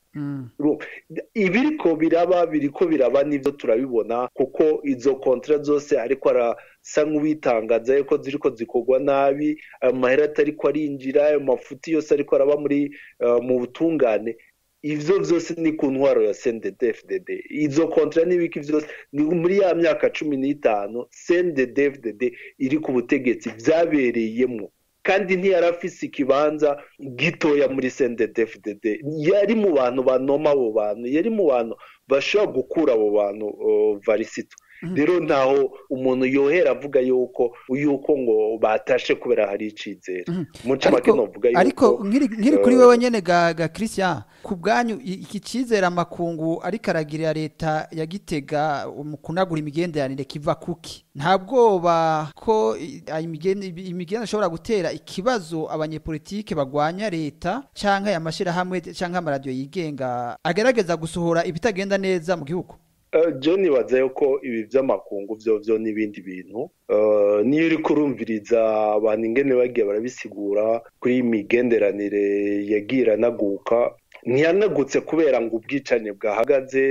ibiriko biraba biriko biraba nibyo turabibona kuko izo kontra zose ariko arasa nk'uwitangaza yuko ziriko zikorwa nabi ayo mahera atariko arinjira ayo mafuti yose ariko araba muri mu butungane ivyo vyose ni ku ntwaro ya CNDD-FDD izo kontra n'ibiki vyose ni muri ya myaka cumi n'itanu CNDD-FDD iri ku butegetsi vyabereyemwo kandi ntiyari afise ikibanza gitoya muri CNDD-FDD yari mu bantu banoma abo bantu yari mu bantu bashobora gukura abo bantu varisito rero ntaho umuntu yohera avuga yuko yuko ngo batashe kubera hari icizere muca make novuga yuko ariko nkiri nkiri kuri eh, wewe nyene ga ga Christian ku bwanyu i- iki cizere amakungu ariko aragirira leta ya Gitega mu kunagura imigenderanire kiva kuki nta bwoba ko i- ayo imigende- imigenderanire ishobora gutera ikibazo abanyepolitike bagwanya leta canke amashirahamwe canke amaradiyo yigenga agerageza gusohora ibitagenda neza mu gihugu Eh, John nibaza yuko ibi by'amakungu byo byo n'ibindi bintu Eh, niyo uri kurumviriza abantu ingene bagiye barabisigura kuri iyi migenderanire yagiye iranaguka ntiyanagutse kubera ngo ubwicane bwahagaze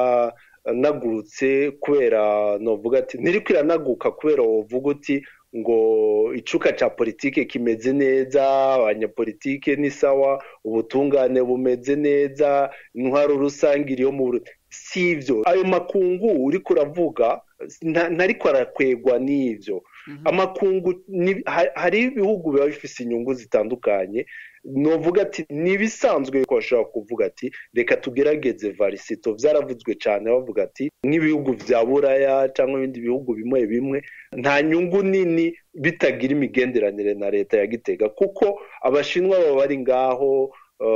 ntiyanagurutse kubera novuga ati ntiriko iranaguka kubera wovuga uti ngo icuka ca politike kimeze neza abanyapolitike ni sawa ubutungane bumeze neza intwaro rusange iriyo mu Burundi si ivyo ayo makungu uriko uravuga nta- ntariko arakwegwa n'ivyo amakungu ni- ha- hari ibihugu biba bifise inyungu zitandukanye novuga ati nibisanzwe ko bashobora kuvuga ati reka tugerageze varisito vyaravuzwe cane bavuga ati nk'ibihugu vya buraya cyangwa ibindi bihugu bimwe bimwe nta nyungu nini bitagira imigenderanire na leta ya gitega kuko abashinwa baba bari ngaho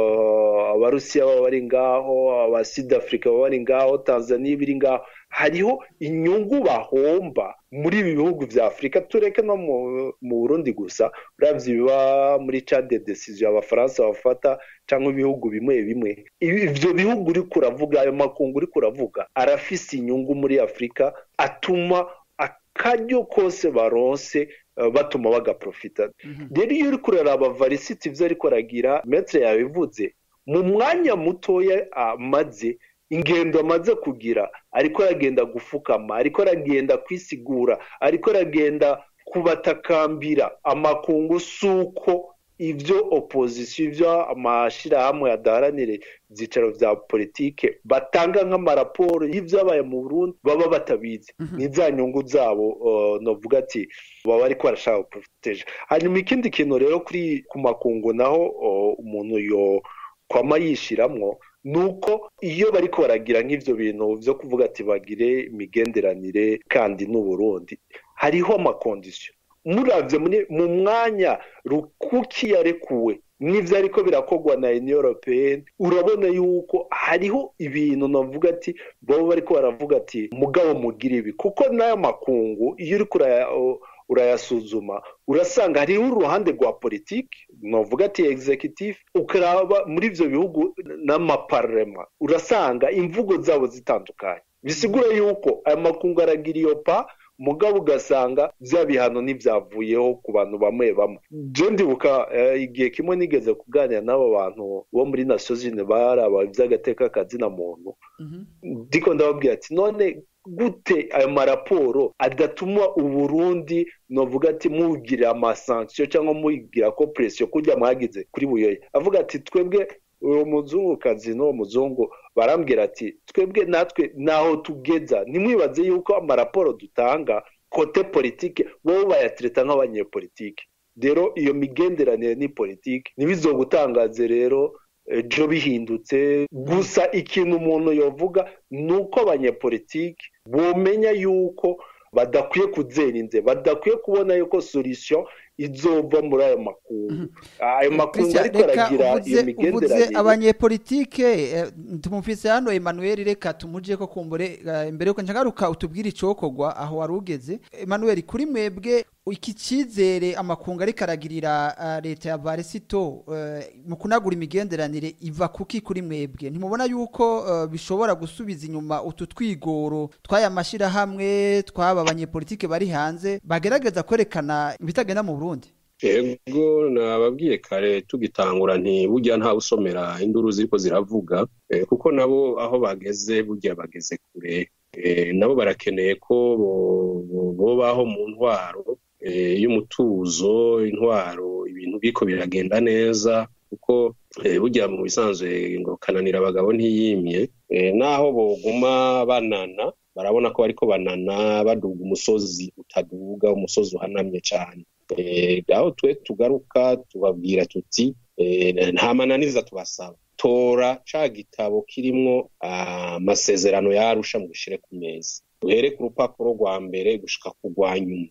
uh, abarusiya baba bari ngaho abasidafurika baba bari ngaho tanzania biri ngaho hariho inyungu bahomba muri ibi bihugu vya afurika tureke no mu, mu burundi gusa uravye ibiba muri cade decision abafaransa bafata cyangwa ibihugu bimwe bimwe Ibi- ivyo bihugu uriko uravuga ayo makungu uriko uravuga arafise inyungu muri afurika atuma akaryo kose baronse eh, batuma bagaprofita rero iyo uriko uraraba varisiti ivyo ariko aragira metre yabivuze mu mwanya mutoya amaze ingendo amaze kugira ariko aragenda gufukama ariko aragenda kwisigura ariko aragenda kubatakambira amakungu suko ivyo opozisiyo ivyo amashirahamwe adaharanire ivyicaro vya politike batanga nk'amaraporo y'ivyabaye mu burundi baba batabizi ni za nyungu zabo uh, novuga ati baba ariko barashaka guproteja hanyuma ikindi kintu rero kuri ku makungu naho uh, umuntu yo kwama yishiramwo nuko iyo bariko baragira nk'ivyo bintu vyo kuvuga ati bagire imigenderanire kandi n'uburundi hariho amakondisiyo muravye muri- mu mwanya rukuki yarekuwe n'ivyo ariko birakorwa na union européenne urabona yuko hariho ibintu navuga ati baba bariko baravuga ati mugabo mugira ibi kuko n'ayo makungu iyo uriko uraya- urayasuzuma urasanga hariho uruhande rwa politiki novuga ati executive ukaraba muri ivyo bihugu n'amaparlema urasanga imvugo zabo zitandukanye bisigura yuko aya makungu aragira iyo pa mugabo ugasanga vya bihano ntibyavuyeho ku bantu bamwe bamwe je ndibuka eh, igihe kimwe nigeze kuganira n'abo bantu bo muri nations unies baraba ivy'agateka kazina muntu ndiko ndababwira ati none gute ayo maraporo adatuma uburundi novuga ati mugira amasanksiyo cyangwa mugira ko presiyo kujya mwagize kuri buyoye avuga ati twebwe uwo muzungukazi n'uwo muzungu barambwira ati twebwe natwe naho tugeza ntimwibaze yuko amaraporo dutanga kote politike bo bayatireta nk'abanyepolitike rero iyo migenderanire ni politike ntibizogutangaze rero ejo bihindutse gusa ikintu umuntu yovuga ni uko abanyepolitiki bomenya yuko badakwiye kuzera inze badakwiye kubona yuko solution izova muri ayo makungu ayo makungu Christian, ariko reka aragira iyo uvuze uvuze migenderanire abanyepolitike eh, tumufise hano Emmanuel reka tumuje ko kumbure eh, imbere yuko njagaruka utubwire icokorwa aho wari ugeze Emmanuel kuri mwebwe iki cizere amakungu ariko aragirira eh, leta ya Varisito eh, mu kunagura imigenderanire iva kuki kuri mwebwe ntimubona yuko eh, bishobora gusubiza inyuma utu twigoro twaya mashirahamwe twaba abanyepolitike bari hanze bagerageza kwerekana ibitagenda mu Burundi ego nababwiye kare tugitangura nti burya ntawe usomera induru ziriko ziravuga eh, kuko nabo aho bageze burya bageze kure eh, nabo barakeneye ko bo- bo- bobaho mu ntwaro eh, y'umutuzo intwaro ibintu biriko biragenda neza kuko eh, burya mu bisanzwe ngo kananira abagabo ntiyimye eh, naho boguma banana barabona ko bariko banana baduga umusozi utaduga umusozi uhanamye cyane Eh, aho twe tugaruka tubabwira tuti eh, nta mananiza tubasaba tora ca gitabo kirimwo amasezerano yarusha mu gishire ku meza duhere ku rupapuro rwa mbere gushika ku rwa nyuma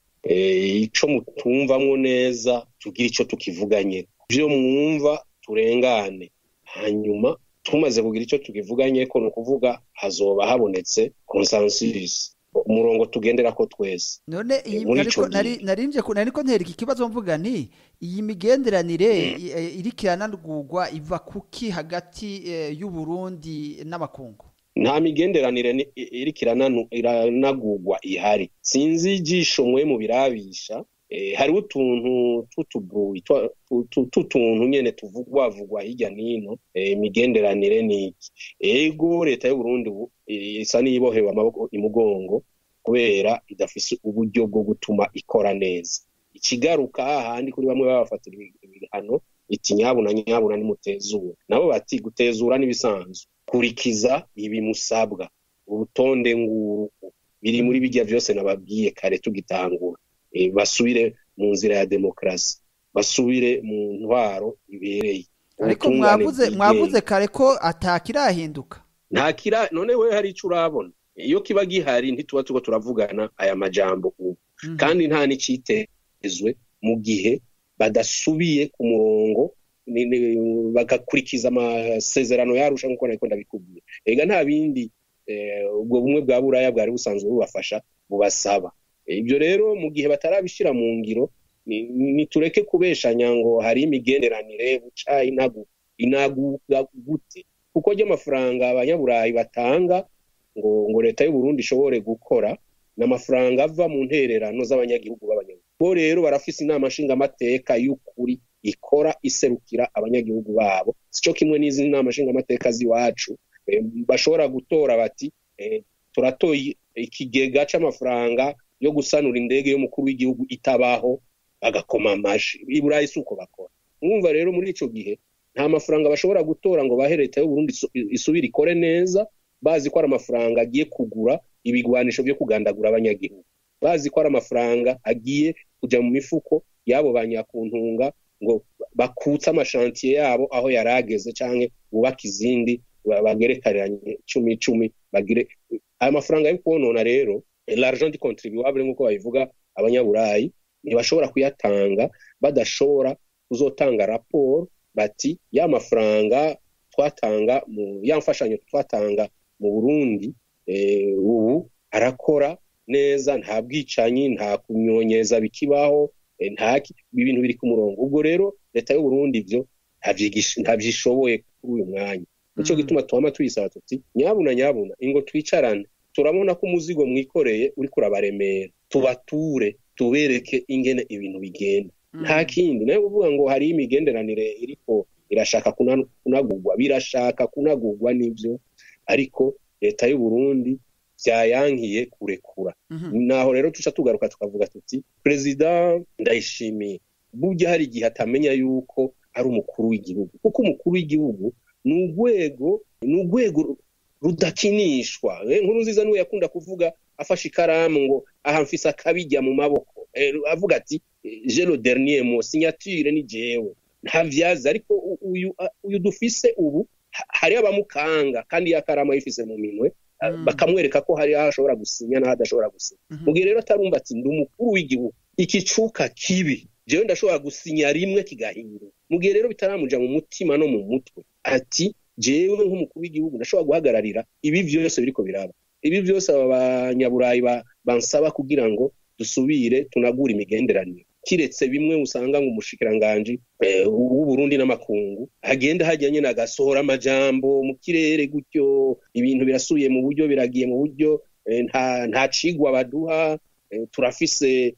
ico mutumvamwo neza tugire ico tukivuganye ivyo mwumva turengane hanyuma tumaze kugira ico tukivuganye ko ni ukuvuga hazoba habonetse consensus umurongo tugenderako twese none iyi muri ariko ico nari gihe. narinje ko nariko ntera iki kibazo mvuga nti iyi migenderanire i- eh, iriko iranagurwa iva kuki hagati eh, y'u Burundi n'amakungu nta migenderanire ni- i- iriko irananu- iranagurwa ihari sinzi ijisho mwe mu birabisha eh, hariho utuntu tw'utubuyi twa- tu- tu- tw'utuntu nyene tuvugwavugwa hirya n'ino eh, imigenderanire ni iki ego leta y'uburundi ubu eh, isa n'iyibohewe amaboko imugongo kubera idafise uburyo bwo gutuma ikora neza ikigaruka hahandi kuri bamwe babafatira ibi- ibihano iti nyabuna nyabuna nimutezura nabo bati gutezura n'ibisanzwe kurikiza ibi musabwa urutonde nguru biri muri bijya vyose nababwiye kare tugitangura e, basubire mu nzira ya demokarasi basubire mu ntwaro ibereye ariko ubutungane mwavuze bwigenga. mwavuze kare ko atakirahinduka nta kira none we hari ico urabona iyo kiba gihari ntituba turiko turavugana aya majambo ubu Mhm. kandi nta n'icitezwe mu gihe badasubiye ku murongo ni- ni- bagakurikiza amasezerano yarusha nk'uko nariko ndabikubwira ega nta bindi eh, ubwo bumwe bwa buraya bwari busanzwe bubafasha bubasaba ibyo rero mu gihe batarabishira mu ngiro ni- nitureke kubeshanya ngo hari imigenderanire buca inagu inaguga gute kuko ry'amafaranga abanyaburayi batanga ngo ngo leta y'u Burundi ishobore gukora n'amafaranga ava mu ntererano z'abanyagihugu b'abanyagihugu bo rero barafise inama nshingamateka y'ukuri ikora iserukira abanyagihugu babo sico kimwe n'izi nama nshingamateka z'iwacu eh, bashobora gutora bati eh, turatoye ikigega c'amafaranga yo gusanura indege y'umukuru w'igihugu itabaho bagakoma amashi i burayi si uko bakora mwumva rero muri ico gihe nta mafaranga bashobora gutora ngo bahe leta y'u Burundi isu- isubire ikore neza bazi ko ari amafaranga agiye kugura ibigwanisho byo kugandagura abanyagihugu bazi ko ari amafaranga agiye kuja mu mifuko y'abo banyakuntunga ngo bakutse amashantiye yabo aho yari ageze canke bubake izindi ba- bagerekeranye cumi cumi bagire ayo mafaranga yo kwonona rero l'argent du contribuable nk'uko babivuga abanyaburayi ntibashobora kuyatanga badashobora kuzotanga raporo bati ya mafaranga twatanga mu ya mfashanyo twatanga mu Burundi eh, ubu arakora neza nta bwicanyi nta kunyonyeza bikibaho eh, nta ki- ibintu biri ku murongo ubwo rero leta y'u Burundi ivyo ntavyigish- ntavyishoboye kuri uyu mwanya nico Mm. gituma twama tuyisaba tuti nyabuna nyabuna ingo twicarane turabona ko umuzigo mwikoreye uriko urabaremera tubature tubereke ingene ibintu bigenda nta kindi nayo kuvuga ngo hari imigenderanire iriko irashaka kuna- kunagurwa birashaka kunagurwa n'ivyo ariko leta y'u Burundi vyayankiye kurekura Mhm. naho rero tuca tugaruka tukavuga tuti perezida ndayishimiye burya hari igihe atamenya yuko ari umukuru w'igihugu kuko umukuru w'igihugu ni urwego ni urwego rudakinishwa Eh, nkuru nziza niwe yakunda kuvuga afashe ikaramu ngo aha mfise akabijya mu maboko Eh, avuga ati eh, je le dernier mot signature ni jewe nta vyazi ariko u- uyu a- uyu dufise ubu ha- hari abamukanga kandi iyo akaramu ayifise mu minwe ah, Mm. bakamwereka ko hari aho ashobora gusinya n'aho adashobora gusinya Mhm. mu gihe rero atarumva ati ndi umukuru w'igihugu ikicuka kibi jewe ndashobora gusinya rimwe kigahinduka mu gihe rero bitaramuja mu mutima no mu mutwe ati jewe nk'umukuru w'igihugu ndashobora guhagararira ibi vyose biriko biraba ibi vyose aba banyaburayi ba- bansaba kugira ngo dusubire tunagure imigenderanire kiretse bimwe usanga ngo umushikiranganji eh, w'uburundi n'amakungu agenda hajya nyene agasohora amajambo mu kirere gutyo ibintu birasubiye mu buryo biragiye mu buryo eh, nta nta cigwa baduha eh, turafise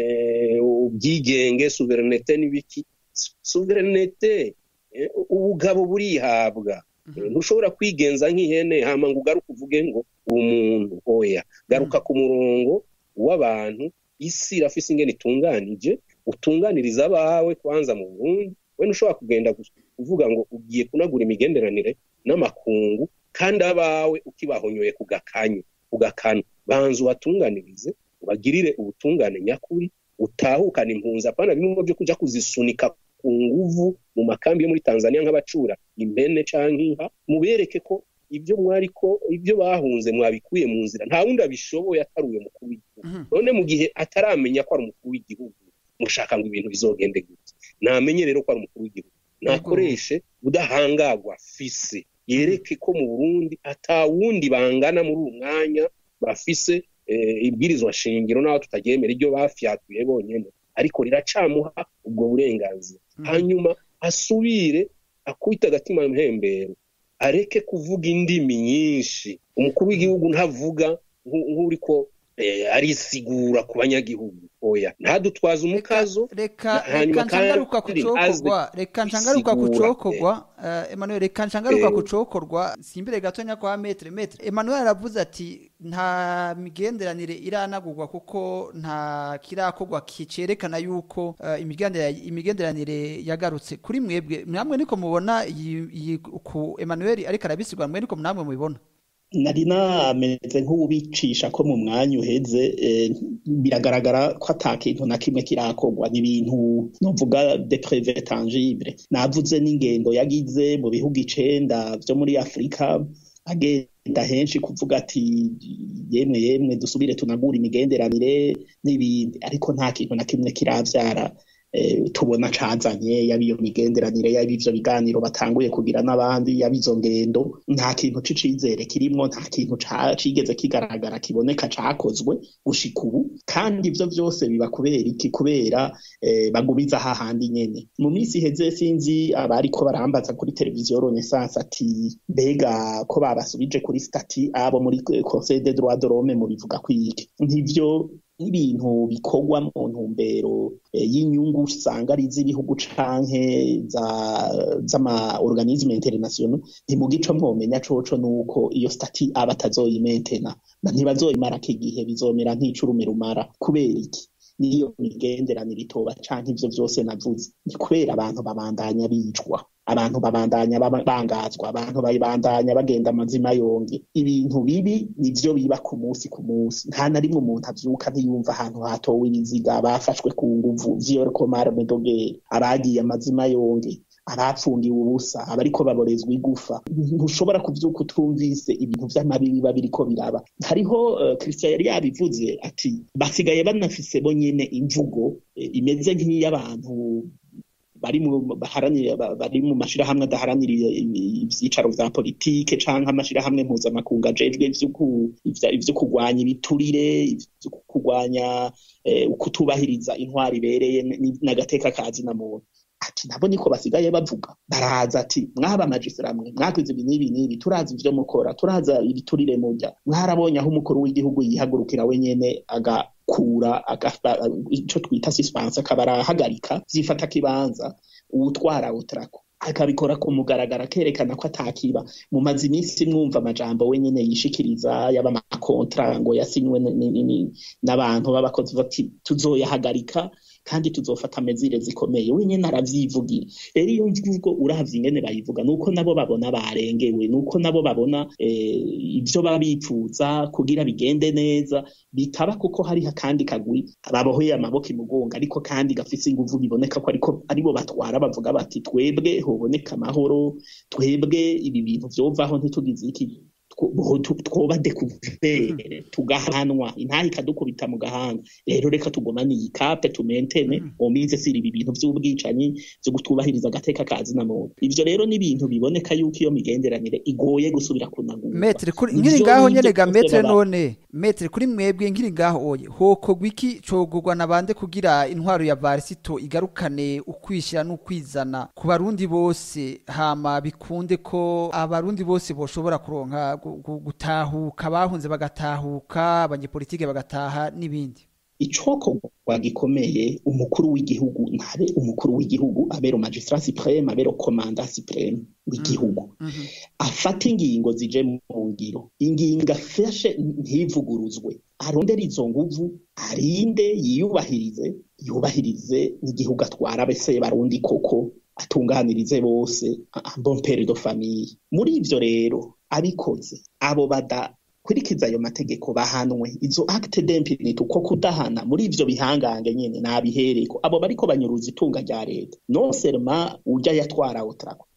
eh, ubwigenge souverinete n'ibiki Su- souverinete eh, ubugabo burihabwa Mhm. Eh, ntushobora kwigenza nk'ihene hama ngo ugaruke uvuge ngo umuntu oya garuka ku murongo w'abantu isi irafise ingene itunganije utunganiriza abawe kwanza mu Burundi we ntushobora kugenda gu- kuvuga ngo ugiye kunagura imigenderanire n'amakungu kandi abawe ukibahonyoye ku gakanyu ku gakanu banza ubatunganirize ubagirire ubutungane nyakuri utahukana impunzi apana bimwe byo kuja kuzisunika ku nguvu mu makambi yo muri Tanzania nk'abacura impene canke inka mubereke ko ibyo mwari ko ibyo bahunze mwabikuye mu nzira nta wundi abishoboye atari uyo mukuru w'igihugu none mu gihe ataramenya ko ari umukuru w'igihugu mushaka ngo ibintu bizogende gute namenye rero ko ari umukuru w'igihugu nakoreshe udahangagwa fise yereke ko mu burundi atawundi bangana muri uwo mwanya bafise ibwirizwa shingiro n'aho tutaryemera iryo bafyatuye bonyine ariko riracamuha ubwo burenganzira hanyuma asubire akubita agatima mpembero areke kuvuga indimi nyinshi umukuru w'igihugu ntavuga nk'uriko arisigura ku banyagihugu oya ntadutwaze umukazo reka reka nshangaruka ku cokorwa reka nshangaruka ku cokorwa Emmanuel reka nshangaruka ku cokorwa simbere gatonya kwa metre metre Emmanuel aravuze ati nta migenderanire iranagurwa kuko nta kirakorwa kicerekana yuko imigenderanire yagarutse kuri mwebwe mwamwe niko mubona iyi ku Emmanuel ariko arabisigura mwe niko namwe mubibona nari nameze nk'ubicisha ko mu mwanya uheze biragaragara ko ata kintu na kimwe kirakorwa ni ibintu novuga de preve tangible navuze n'ingendo yagize mu bihugu icenda vyo muri afurika agenda henshi kuvuga ati yemwe yemwe dusubire tunagura imigenderanire n'ibindi ariko nta kintu na kimwe kiravyara tubona cazanye yaba iyo migenderanire yaba ivyo biganiro batanguye kugira n'abandi yaba izo ngendo nta kintu c'icizere kirimwo nta kintu cigeze kigaragara kiboneka cakozwe gushika ubu kandi ivyo vyose biba kubera iki kubera bagumiza hahandi nyene mu minsi iheze sinzi abariko barambaza kuri televiziyo renaissance ati mbega ko babasubije kuri stati abo muri conseil des droits de l'homme mu bivuga kwiki ntivyo n'ibintu bikorwa mu ntumbero y'inyungu usanga ari iz'ibihugu canke z'ama organisme international ntimugico mwomenya coco nuko iyo stati aba atazoyimentena ntibazoyimarako igihe bizomera nk'icurume rumara kubera iki niyo migenderanire itoba canke ivyo vyose navuze ni kubera abantu babandanya bicwa abantu babandanya bangazwa abantu babandanya bagenda amazima yonge ibintu bibi nivyo biba ku munsi ku munsi nta na rimwe umuntu avyuka ntiyumva ahantu hatowe ibiziga bafashwe ku nguvu viol comar medogere abagiye amazima yonge abapfungiwe ubusa abariko baborezwa igufa ntushobora kuvyuka utumvise ibintu vy'amabi biba biriko biraba hariho uh, christian yari yabivuze ati basigaye banafise bo nyene imvugo imeze nk'iy'abantu bari mu baharanira bari mu mashirahamwe adaharanira ivyicaro vya politike canke amashirahamwe mpuzamakungu ajejwe ivyo kurwanya ibiturire ivyo kurwanya kutubahiriza intwari ibereye n'agateka kazi na muntu ati nabo niko basigaye bavuga baraza ati mwaba majisira mwe mwakoze ibi n'ibi n'ibi turazi ivyo mukora turaza ibiturire murya mwarabonye aho umukuru w'igihugu yihagurukira wenyene agakura ico twita suspense akaba arahagarika zifata kibanza uwutwara utrako akabikora ku mugaragara akerekana ko atakiba mumaze iminsi mwumva amajambo wenyene yishikiriza yaba amakontra ngo yasinywe n'abantu b'abakozi bati tuzoyahagarika kandi tuzofata amezire zikomeye wenyene aravyivugira rero iyo mvugo uravye ingene bayivuga nuko nabo babona barengewe nuko nabo babona ivyo baba bipfuza kugira bigende neza bitaba kuko hariho akandi kagwi babohoye amaboko imugongo ariko kandi gafise inguvu biboneka ko ariko aribo batwara bavuga bati twebwe hoboneka amahoro twebwe ibi bintu vyovaho ntitugize iki twoba dekuvere tugahanwa intaha ikadukubita mu gahanga rero reka tugumane iyi kape tumentene omize siri ibi bintu vy'ubwicanyi vyo gutubahiriza agateka kazi na muntu ivyo rero ni ibintu biboneka yuko iyo migenderanire igoye gusubira kunagurwa metre kuri nkiri ngaho nyene ga metre none metre kuri mwebwe nkiri ngaho oye hokogwa iki cogurwa nabande kugira intwaro ya varisito igarukane ukwishira n'ukwizana ku barundi bose hama bikunde ko abarundi bose boshobora kuronka gutahuka bahunze bagatahuka abanyepolitike bagataha n'ibindi icokorwa gikomeye umukuru w'igihugu ntabe umukuru w'igihugu abero magistrat supreme abero komanda supreme w'igihugu afata ingingo zije mu ngiro ingingo afashe ntivuguruzwe arondera izo nguvu arinde yiyubahirize yubahirize n'igihugu atwara bese barundi koko atunganirize bose bon pere de famille muri ivyo rero abikoze abo bada kurikiza ayo mategeko bahanwe izo acte d'impunité uko kudahana muri ivyo bihangange nyene nabihereko abo bariko banyuruza itunga rya leta non seulement urya yatwara otrako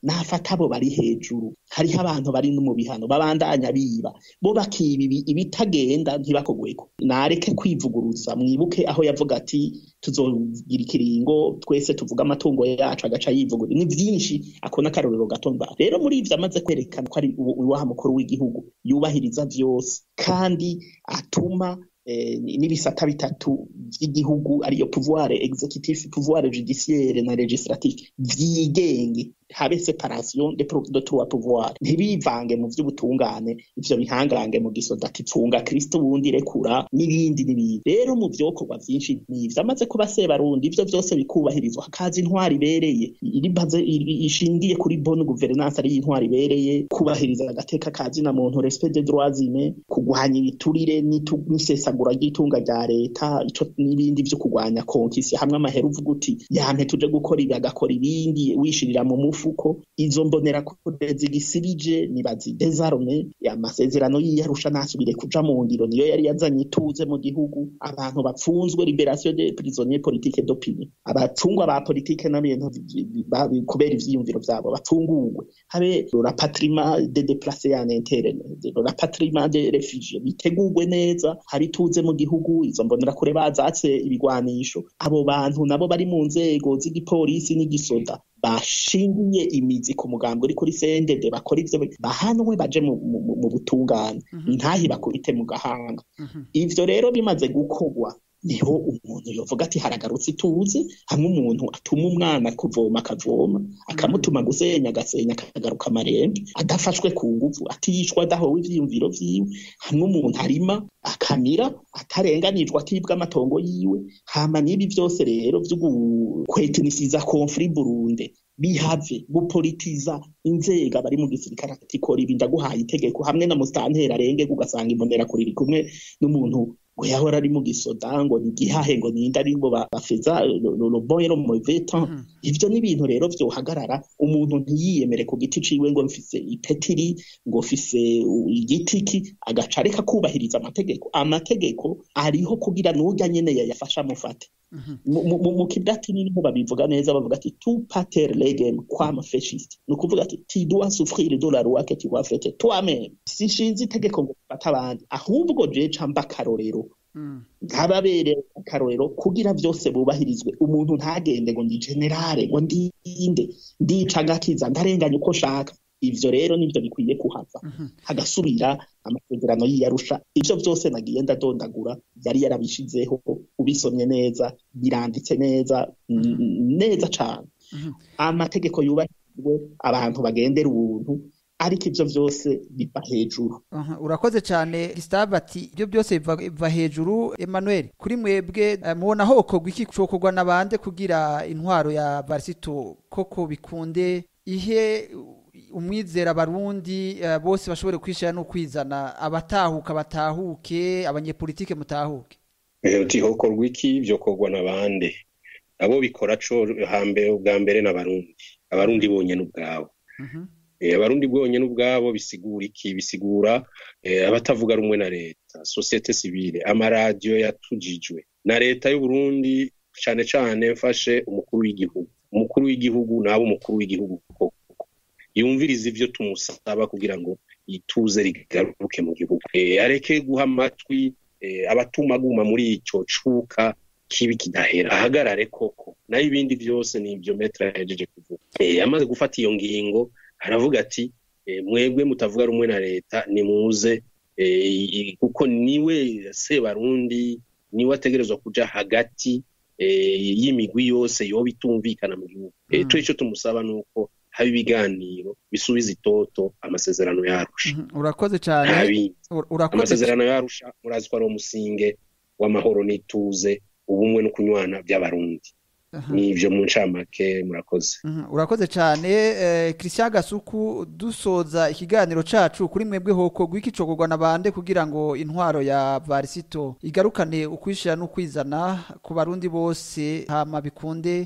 nafata abo bari hejuru hariho abantu bari no mu bihano babandanya biba bo bakiba ibi- ibitagenda ntibakogweko nareke kwivuguruza mwibuke aho yavuga ati tuzogira ikiringo twese tuvuga amatungo yacu agaca yivugurura ni vyinshi ako n'akarorero gato mba rero muri ivyo amaze kwerekana ko ari uwo- uwaha mukuru w'igihugu yubahiriza vyose kandi atuma eh, n'ibisata bitatu vy'igihugu ariyo pouvoir executif pouvoir judiciaire na legislatif vyigenge habe separation de, pro- de trois pouvoir ntibivange mu vy'ubutungane ivyo bihangange mu gisoda tipfunga kristo wundi rekura n'ibindi n'ibindi rero mu vyokorwa vyinshi n'ivyo amaze kuba sebarundi ivyo vyose bikubahirizwa hakaza intwari ibereye iri baze iri- ishingiye kuri bonne gouvernance ari intwari ibereye kubahiriza agateka kazi na muntu respect des droits humains kugwanya ibiturire n'itu- n'isesagura ry'itunga rya leta ico n'ibindi vyo kugwanya konkisi hamwe amahera uvuga uti yampe tuje gukora ibi agakora ibindi wishirira mu mufuko izo mbonera kure zigisibije nibazi desarme amasezerano y'iyarusha nasubire kuja mu ngiro niyo yari yazanye ituze mu gihugu abantu bapfunzwe liberation des prisonniers politiques d'opinion abapfungwa ba politike n'ibintu vi- vi- ba- kubera ivyiyumviro vyabo bapfungurwe habe rapatriement des déplacés en interne rapatriement des réfugiés bitegurwe neza hari ituze mu gihugu izo mbonera kure bazatse ibigwanisho abo bantu nabo bari mu nzego z'igipolisi n'igisoda bashingiye imizi ku mugambi uri kuri sendede bakora ivyo bahanwe baje mu, mu, mu- mu butungane intahi bakubite mu gahanga ivyo rero bimaze gukorwa niho umuntu yovuga ati haragarutse ituze hamwe umuntu atuma umwana kuvoma akavoma akamutuma gusenya agasenya akagaruka amarembe adafashwe ku nguvu atishwa adahowe ivyiyumviro vyiwe hamwe umuntu arima akamira atarenganijwe atibwa amatongo yiwe hama n'ibi vyose rero vyo gukwetinisiza konfuri burunde bihave gupolitiza inzego abari mu gisirikare ati kora ibi ndaguhaye itegeko hamwe na musitanteri arenge ugasanga imbonera kuri iri kumwe n'umuntu ngo yahora ari mu gisoda ngo ni gihahe ngo ninde ari ngo ba- bafeza loboyero mu vetan ivyo ni ibintu rero vyohagarara umuntu ntiyiyemere ku giti ciwe ngo mfise ipetiri ngo mfise u- igiti ki agaca areka kubahiriza amategeko amategeko ariho kugira n'urya nyene yayafasha amufate mu- mu mu- mu kidatini niho babivuga neza bavuga ati tu pater legem quam fasciste ni ukuvuga ati ti dois souffrir de la loi que tu vas faire toi-même sinshinze itegeko ngo mfate abandi ahubwo je ca mba akarorero nkababere akarorero kugira vyose bubahirizwe umuntu ntagende ngo ndi generale ngo ndinde ndica ngakiza ndarenganya uko nshaka ivyo rero nivyo bikwiye kuhava hagasubira amasezerano y'iyarusha ivyo vyose nagiye ndadondagura yari yarabishizeho ubisomye neza biranditse neza n- neza cane amategeko yubahirijwe abantu bagendera ubuntu ariko ivyo vyose biva hejuru Aha, urakoze cyane Gustave ati ibyo byose biva biva hejuru Emmanuel kuri mwebwe eh, mubona hokorwa iki cokorwa nabande kugira intwaro ya Barisito koko bikunde ihe umwizera abarundi eh, bose bashobore kwishira no kwizana abatahuka batahuke abanyepolitike mutahuke Eh, uti hokorwa iki vyokorwa n'abande abo bikora co hambere ubwa mbere n'abarundi abarundi bonyene ubwabo Mhm. Eh, abarundi bwonyene ubwabo bisigura iki bisigura eh, abatavuga rumwe na leta societe civile amaradiyo yatujijwe na leta y'uburundi cane cane mfashe umukuru w'igihugu umukuru w'igihugu nabo umukuru w'igihugu koko yumviriza ivyo tumusaba kugira ngo ituze rigaruke mu gihugu Eh, areke guha amatwi eh, abatuma aguma muri ico cuka kibi kidahera ahagarare koko nayo ibindi vyose ni ivyo metra yahejeje kuvuga Eh, amaze gufata iyo ngingo aravuga ati eh, mwebwe mutavuga rumwe na leta nimuze eh, i- kuko niwe sebarundi niwe ategerezwa kuja hagati eh, y'imigwi yose yoba itumvikana mu gihugu Eh, Mm. twe ico tumusaba nuko haba ibiganiro bisubiza itoto amasezerano yarusha Mhm. urakoze cyane ntabindi Ur- urakoze amasezerano yarusha murazi ko ari umusinge w'amahoro n'ituze ubumwe no kunywana by'abarundi Aha. n'ivyo mu ncamake murakoze Mhm, urakoze cyane eh, Christian Gasuku dusoza ikiganiro cacu kuri mwebwe hoko gwiki cokorwa nabande kugira ngo intwaro ya Varisito igarukane ukwishira no kwizana ku barundi bose hama bikunde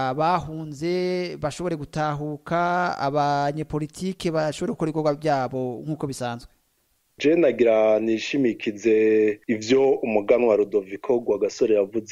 abahunze bashobore gutahuka abanyepolitike bashobore gukora ibikorwa byabo nk'uko bisanzwe je nagira nishimikize ivyo umuganwa Rudoviko Rwagasore yavuze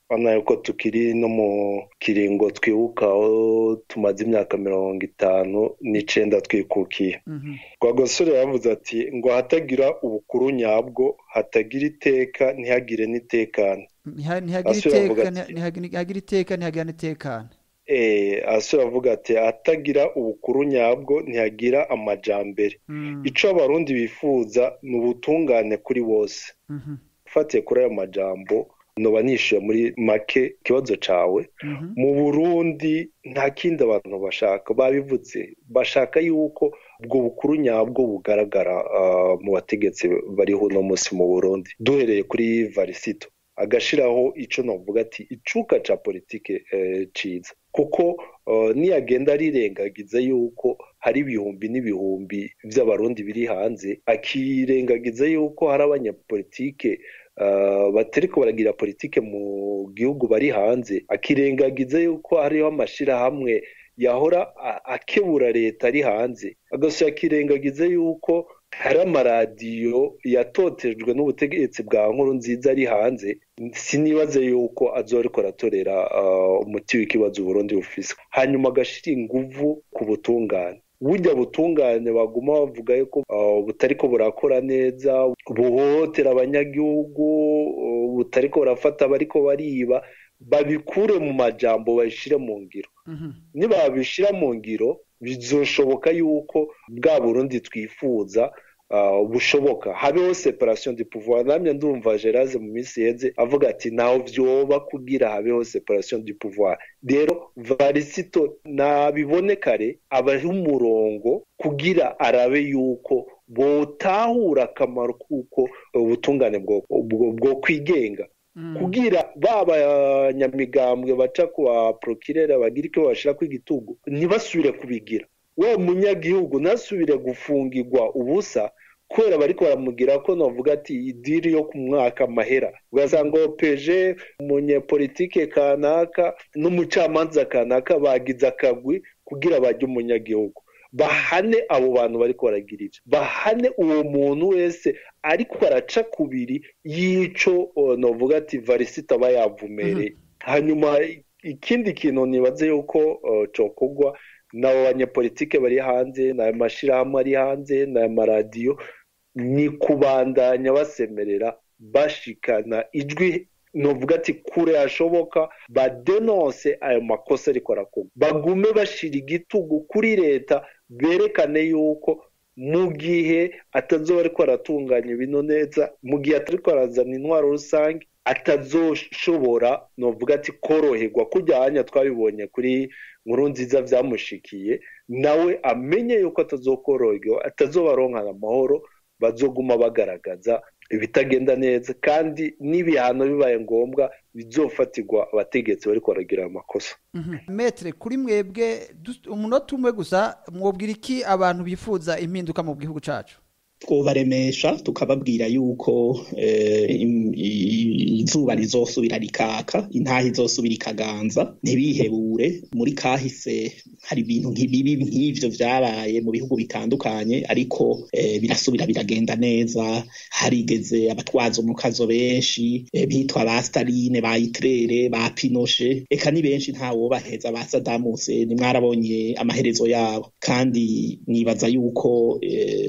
urabona yuko tukiri no mu kiringo twibuka aho tumaze imyaka mirongo itanu n'icenda twikukiye rwagasore yavuze ati ngo hatagira ubukuru nyabwo hatagira iteka ntihagire n'itekane Ntiha- ntihagira Asubira avuga iteka ati- ntihagira ntihagira iteka ntihagira n'itekane Eh, asubira avuga ati hatagira ubukuru nyabwo ntihagira amajambere Mm, ico abarundi bifuza ni ubutungane kuri bose mhm, ufatiye kuri ayo majambo noba nishuye muri make ikibazo cawe mhm, mu burundi nta kindi abantu bashaka babivuze bashaka yuko ubwo bukuru nyabwo bugaragara ah, mu bategetsi bariho uno munsi mu burundi duhereye kuri varisito agashiraho ico novuga ati icuka ca politike eh, ciza kuko eh, niyagenda arirengagiza yuko hari ibihumbi n'ibihumbi vy'abarundi biri hanze akirengagiza yuko hari abanyapolitike uh, batariko baragira politike mu gihugu bari hanze akirengagiza yuko hariho amashirahamwe yahora a- akebura leta ari hanze agasubira akirengagiza yuko hari amaradiyo yatotejwe n'ubutegetsi bwa nkuru nziza ari hanze sinibaze yuko azoriko aratorera uh, umuti w'ikibazo uburundi bufise hanyuma agashira inguvu ku butungane burya butungane baguma bavuga yuko uh, butariko burakora neza buhohotera abanyagihugu uh, butariko burafata abariko bariba babikure mu majambo babishire mu ngiro mhm. nibabishira mu ngiro bizoshoboka yuko bwa burundi twifuza uh, bushoboka habeho separation du pouvoir namye ndumva Geraze mu minsi yeze avuga ati ntaho vyoba kugira habeho separation du pouvoir rero varisito nabibone kare abahe umurongo kugira arabe yuko botahura akamaro kuko ubutungane bwo, bwo, bwo kwigenga Mm, kugira baba nyamigambwe baca ku ba prokirere bagira icyo bashira ku igitugu ntibasubire kubigira we munyagihugu ntasubire gufungirwa ubusa kubera bariko baramugira ko novuga ati idiri yo ku mwaka amahera ugasanga opeje umunyepolitike kanaka n'umucamanza kanaka bagize akagwi kugira bajye umunyagihugu bahane abo bantu bariko baragira ivyo bahane uwo muntu wese ariko araca kubiri y'ico uh, novuga ati varisita aba yavumereye hanyuma ikindi kintu nibaze yuko uh, cokorwa n'abo banyepolitike bari hanze n'ayo mashirahamwe ari hanze n'ayo maradiyo ni kubandanya basemerera bashikana ijwi novuga ati kure hashoboka badenonse ayo makosa ariko arakorwa bagume bashira igitugu kuri leta berekane yuko mu gihe atazoba ariko aratunganya ibintu neza mu gihe atariko arazana intwaro rusange atazoshobora novuga ati koroherwa kurya hanya twabibonye kuri nkuru nziza vyamushikiye nawe amenye yuko atazokoroherwa atazobaronkana amahoro bazoguma bagaragaza ibitagenda neza kandi n'ibihano bibaye ngombwa bizofatirwa abategetsi bariko baragira amakosa mhm. metre kuri mwebwe dus- umunota umwe gusa mwobwira iki abantu bifuza impinduka mu gihugu cacu twobaremesha tukababwira yuko eh, im- i- izuba rizosubira rikaka intaha izosubira ikaganza ntibihebure muri kahise hari ibintu nk'ibibi nk'ivyo vyabaye mu bihugu bitandukanye ariko eh, birasubira biragenda neza harigeze abatwaza umukazo benshi eh, bitwa ba Staline ba Hitler ba Pinochet eka ni benshi ntawobaheza ba Saddam Hussein mwarabonye amaherezo yabo kandi nibaza yuko eh,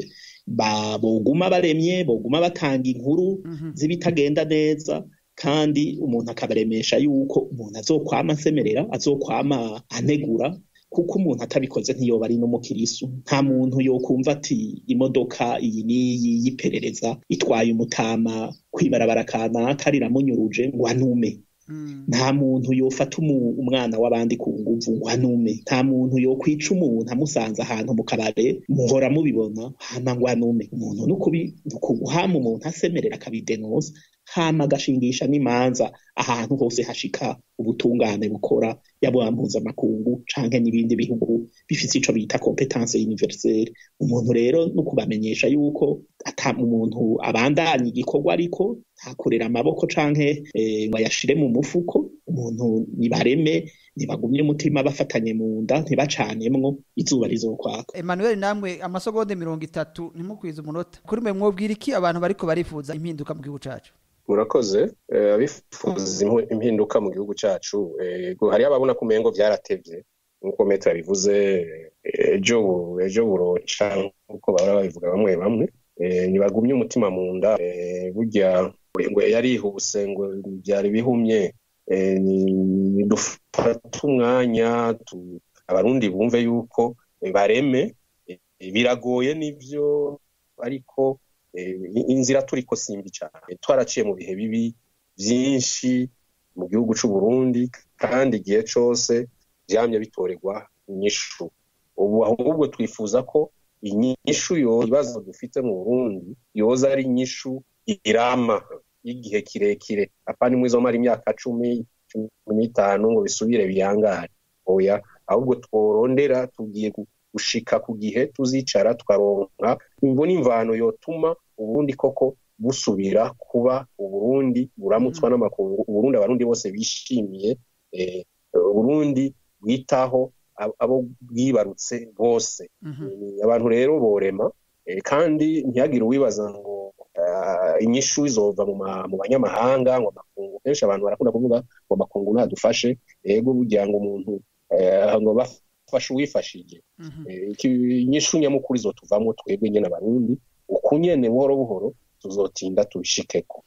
ba boguma baremye boguma batanga inkuru Mhm. z'ibitagenda neza kandi umuntu akabaremesha yuko umuntu azokwama asemerera azokwama anegura kuko umuntu atabikoze ntiyoba ari n'umukirisu nta muntu yokumva ati imodoka iyi n'iyi y'iperereza itwaye umutama kwibarabara kanaka riramunyuruje ngo anume Mm, nta muntu yofata umu- umwana w'abandi ku nguvu ngo anume nta muntu yokwica umuntu amusanze ahantu mu kabare muhora mubibona hama ngo anume umuntu nukubi nukuguhama umuntu asemerera akabidenoza hama agashingisha n'imanza ahantu hose hashika ubutungane bukora yaba mpuzamakungu canke n'ibindi bihugu bifise ico bita competence universelle umuntu rero no kubamenyesha yuko ata umuntu abandanya igikorwa ariko ntakorera amaboko canke eh, ngo ayashire mu mufuko umuntu nibareme ntibagumye umutima bafatanye mu nda ntibacanemwo izuba rizokwaka Emmanuel namwe amasegonde mirongo itatu ntimukwize umunota kuri mwe mwobwira iki abantu bariko barifuza impinduka mu gihugu cacu murakoze eh, abifuza impu- impinduka mu gihugu cacu ego hariho ababona ko umengo vyaratevye nk'uko metero bivuze ejo bu- ejo buroca nk'uko bahora babivuga bamwe bamwe eh, ntibagumye umutima mu nda eh, burya ngo yarihuse ngo byari bihumye eh, ni- dufate umwanya tu- abarundi bumve yuko eh, bareme eh, biragoye nivyo ariko eh, inzira turiko simbi cyane twaraciye mu bihe bibi byinshi mu gihugu c'u Burundi kandi igihe cose vyamye bitorerwa inyishu ubu ahubwo twifuza ko inyishu yo ibibazo dufite mu Burundi yoza ari inyishu irama y'igihe kirekire apana imwe izomara imyaka cumi cumi n'itanu ngo bisubire biyangare oya ahubwo tworondera tugiye gu- gushika ku gihe tuzicara tukaronka imvo n'imvano yotuma uburundi koko busubira kuba uburundi buramutswa n'amakungu uburundi abarundi bose bishimiye eh, uburundi bwitaho ab- abo bwibarutse bose Eh, abantu rero borema eh, kandi ntihagire uwibaza ngo ah, inyishu izova mu ma- mu banyamahanga ngo amakungu kenshi abantu barakunda kuvuga ngo amakungu nadufashe ego kugira ngo umuntu eh, ngo bafashe uwifashije Eh, iki- inyishu nyamukuru izotuvamo twebwe nyene abarundi uku nyene buhoro buhoro tuzotinda tubishikeko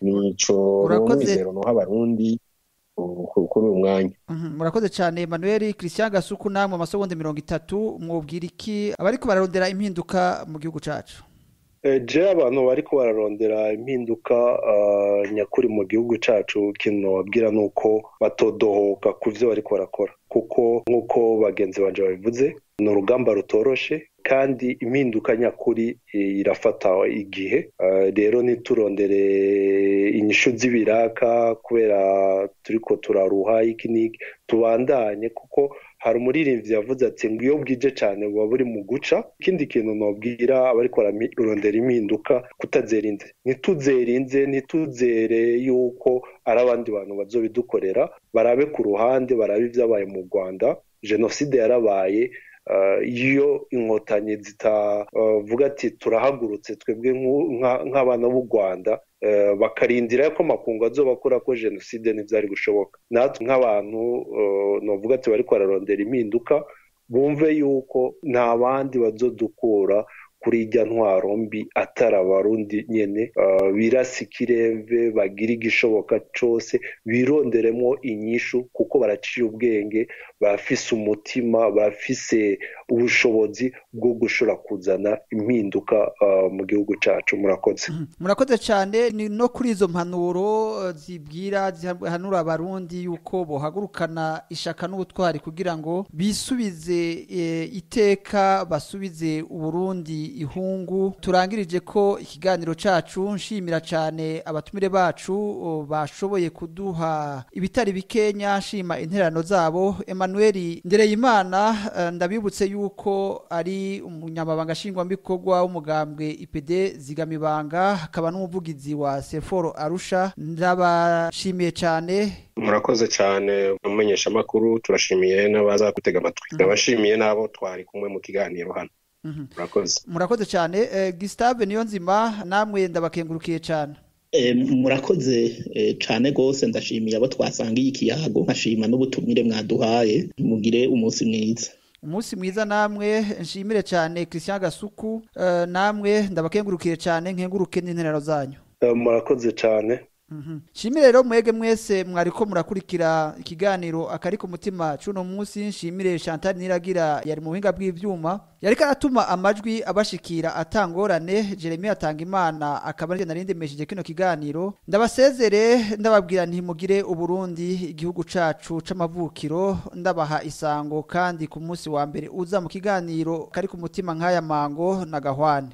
nico Urakoze. n'umwizero noha abarundi ku- ku- kuri uyu mwanya Mhm, murakoze cyane Emmanuel Christian Gasuku namwe amasegonde mirongo itatu mwobwira iki abariko bararondera impinduka mu gihugu cacu Eh, je abantu bariko bararondera impinduka ah, nyakuri mu gihugu cacu ikintu nobabwira ni uko batodohoka ku vyo bariko barakora kuko nk'uko bagenzi banje babivuze ni urugamba rutoroshe kandi impinduka nyakuri eh, irafata igihe Ah, rero ntiturondere inyishu z'ibiraka kubera turiko turaruha iki n'iki tubandanye kuko hari umuririmbyi yavuze ati ngo iyo bwije cyane buba buri mu guca ikindi kintu nobwira abariko bararondera impinduka kutazerinze ntituzerinze ntituzere yuko ari abandi bantu bazobidukorera barabe ku ruhande barabe ibyabaye mu rwanda jenoside yarabaye Uh, iyo inkotanyi zitavuga ati turahagurutse twebwe nk'u- nka- nk'abana b'u rwanda uh, bakarindira ko amakungu azobakora ko jenoside ntibyari gushoboka natwe nk'abantu uh, novuga ati bariko bararondera impinduka bumve yuko nta bandi bazodukura kuri ijya ntwaro mbi atari abarundi nyene uh, birasa ikiremve bagira igishoboka cose bironderemo inyishu kuko baraciye ubwenge barafise umutima barafise ubushobozi bwo gushobora kuzana impinduka uh, mu gihugu cacu murakoze murakoze cyane ni no kuri izo mpanuro eh, zibwira zihanura abarundi yuko bohagurukana ishaka n'ubutwari kugira ngo bisubize eh, iteka basubize uburundi ihungu turangirije ko ikiganiro cacu nshimira cyane abatumire bacu o, bashoboye kuduha ibitari bikenya nshima interano zabo Emmanuel Ndereyimana eh, ndabibutse yuko ari umunyamabanga nshingwabikorwa w'umugambwe IPD zigamibanga akaba n'umuvugizi wa Seforo Arusha ndabashimiye cyane murakoze cyane mumenyesha amakuru turashimiye n'abaza gutega amatwi ndabashimiye n'abo twari kumwe mu kiganiro hano murakoze murakoze cyane eh, Gustave niyo nzima namwe ndabakengurukiye cyane Eh, murakoze eh, cane gose ndashimiye abo twasangiye ikiyago nkashima n'ubutumire mwaduhaye mugire umunsi mwiza umunsi mwiza namwe nshimire cyane Christian Gasuku eh, namwe ndabakengurukiye cyane nkenguruke n'interano zanyu Uh, murakoze cyane Mhm. Shimire rero mwege mwese mwariko murakurikira ikiganiro akari ku mutima cuno munsi nshimire Chantal Niragira yari mu buhinga bw'ivyuma yariko aratuma amajwi abashikira atangorane Jeremy atanga imana akaba ari narinde mesheje kino kiganiro ndabasezere ndababwira ntimugire uburundi igihugu cacu c'amavukiro ndabaha isango kandi ku munsi wa mbere uza mu kiganiro kari ku mutima nk'aya mango na gahwane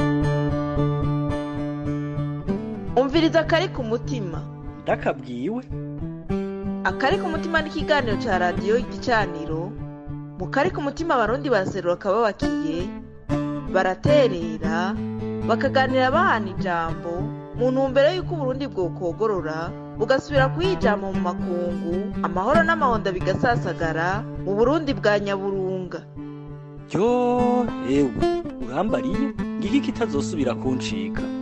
umviriza akari ku mutima ndakabwiwe akari ku mutima ni ikiganiro cya radiyo igicaniro mu kari ku mutima abarundi baraserura akababakiye baraterera bakaganira bahana ijambo mu ntumbero y'uko uburundi bwokogorora bugasubira kuyijama mu makungu amahoro n'amahonda bigasasagara mu burundi bwa nyaburunga ryo ewe urambariye ngiki kitazosubira kuncika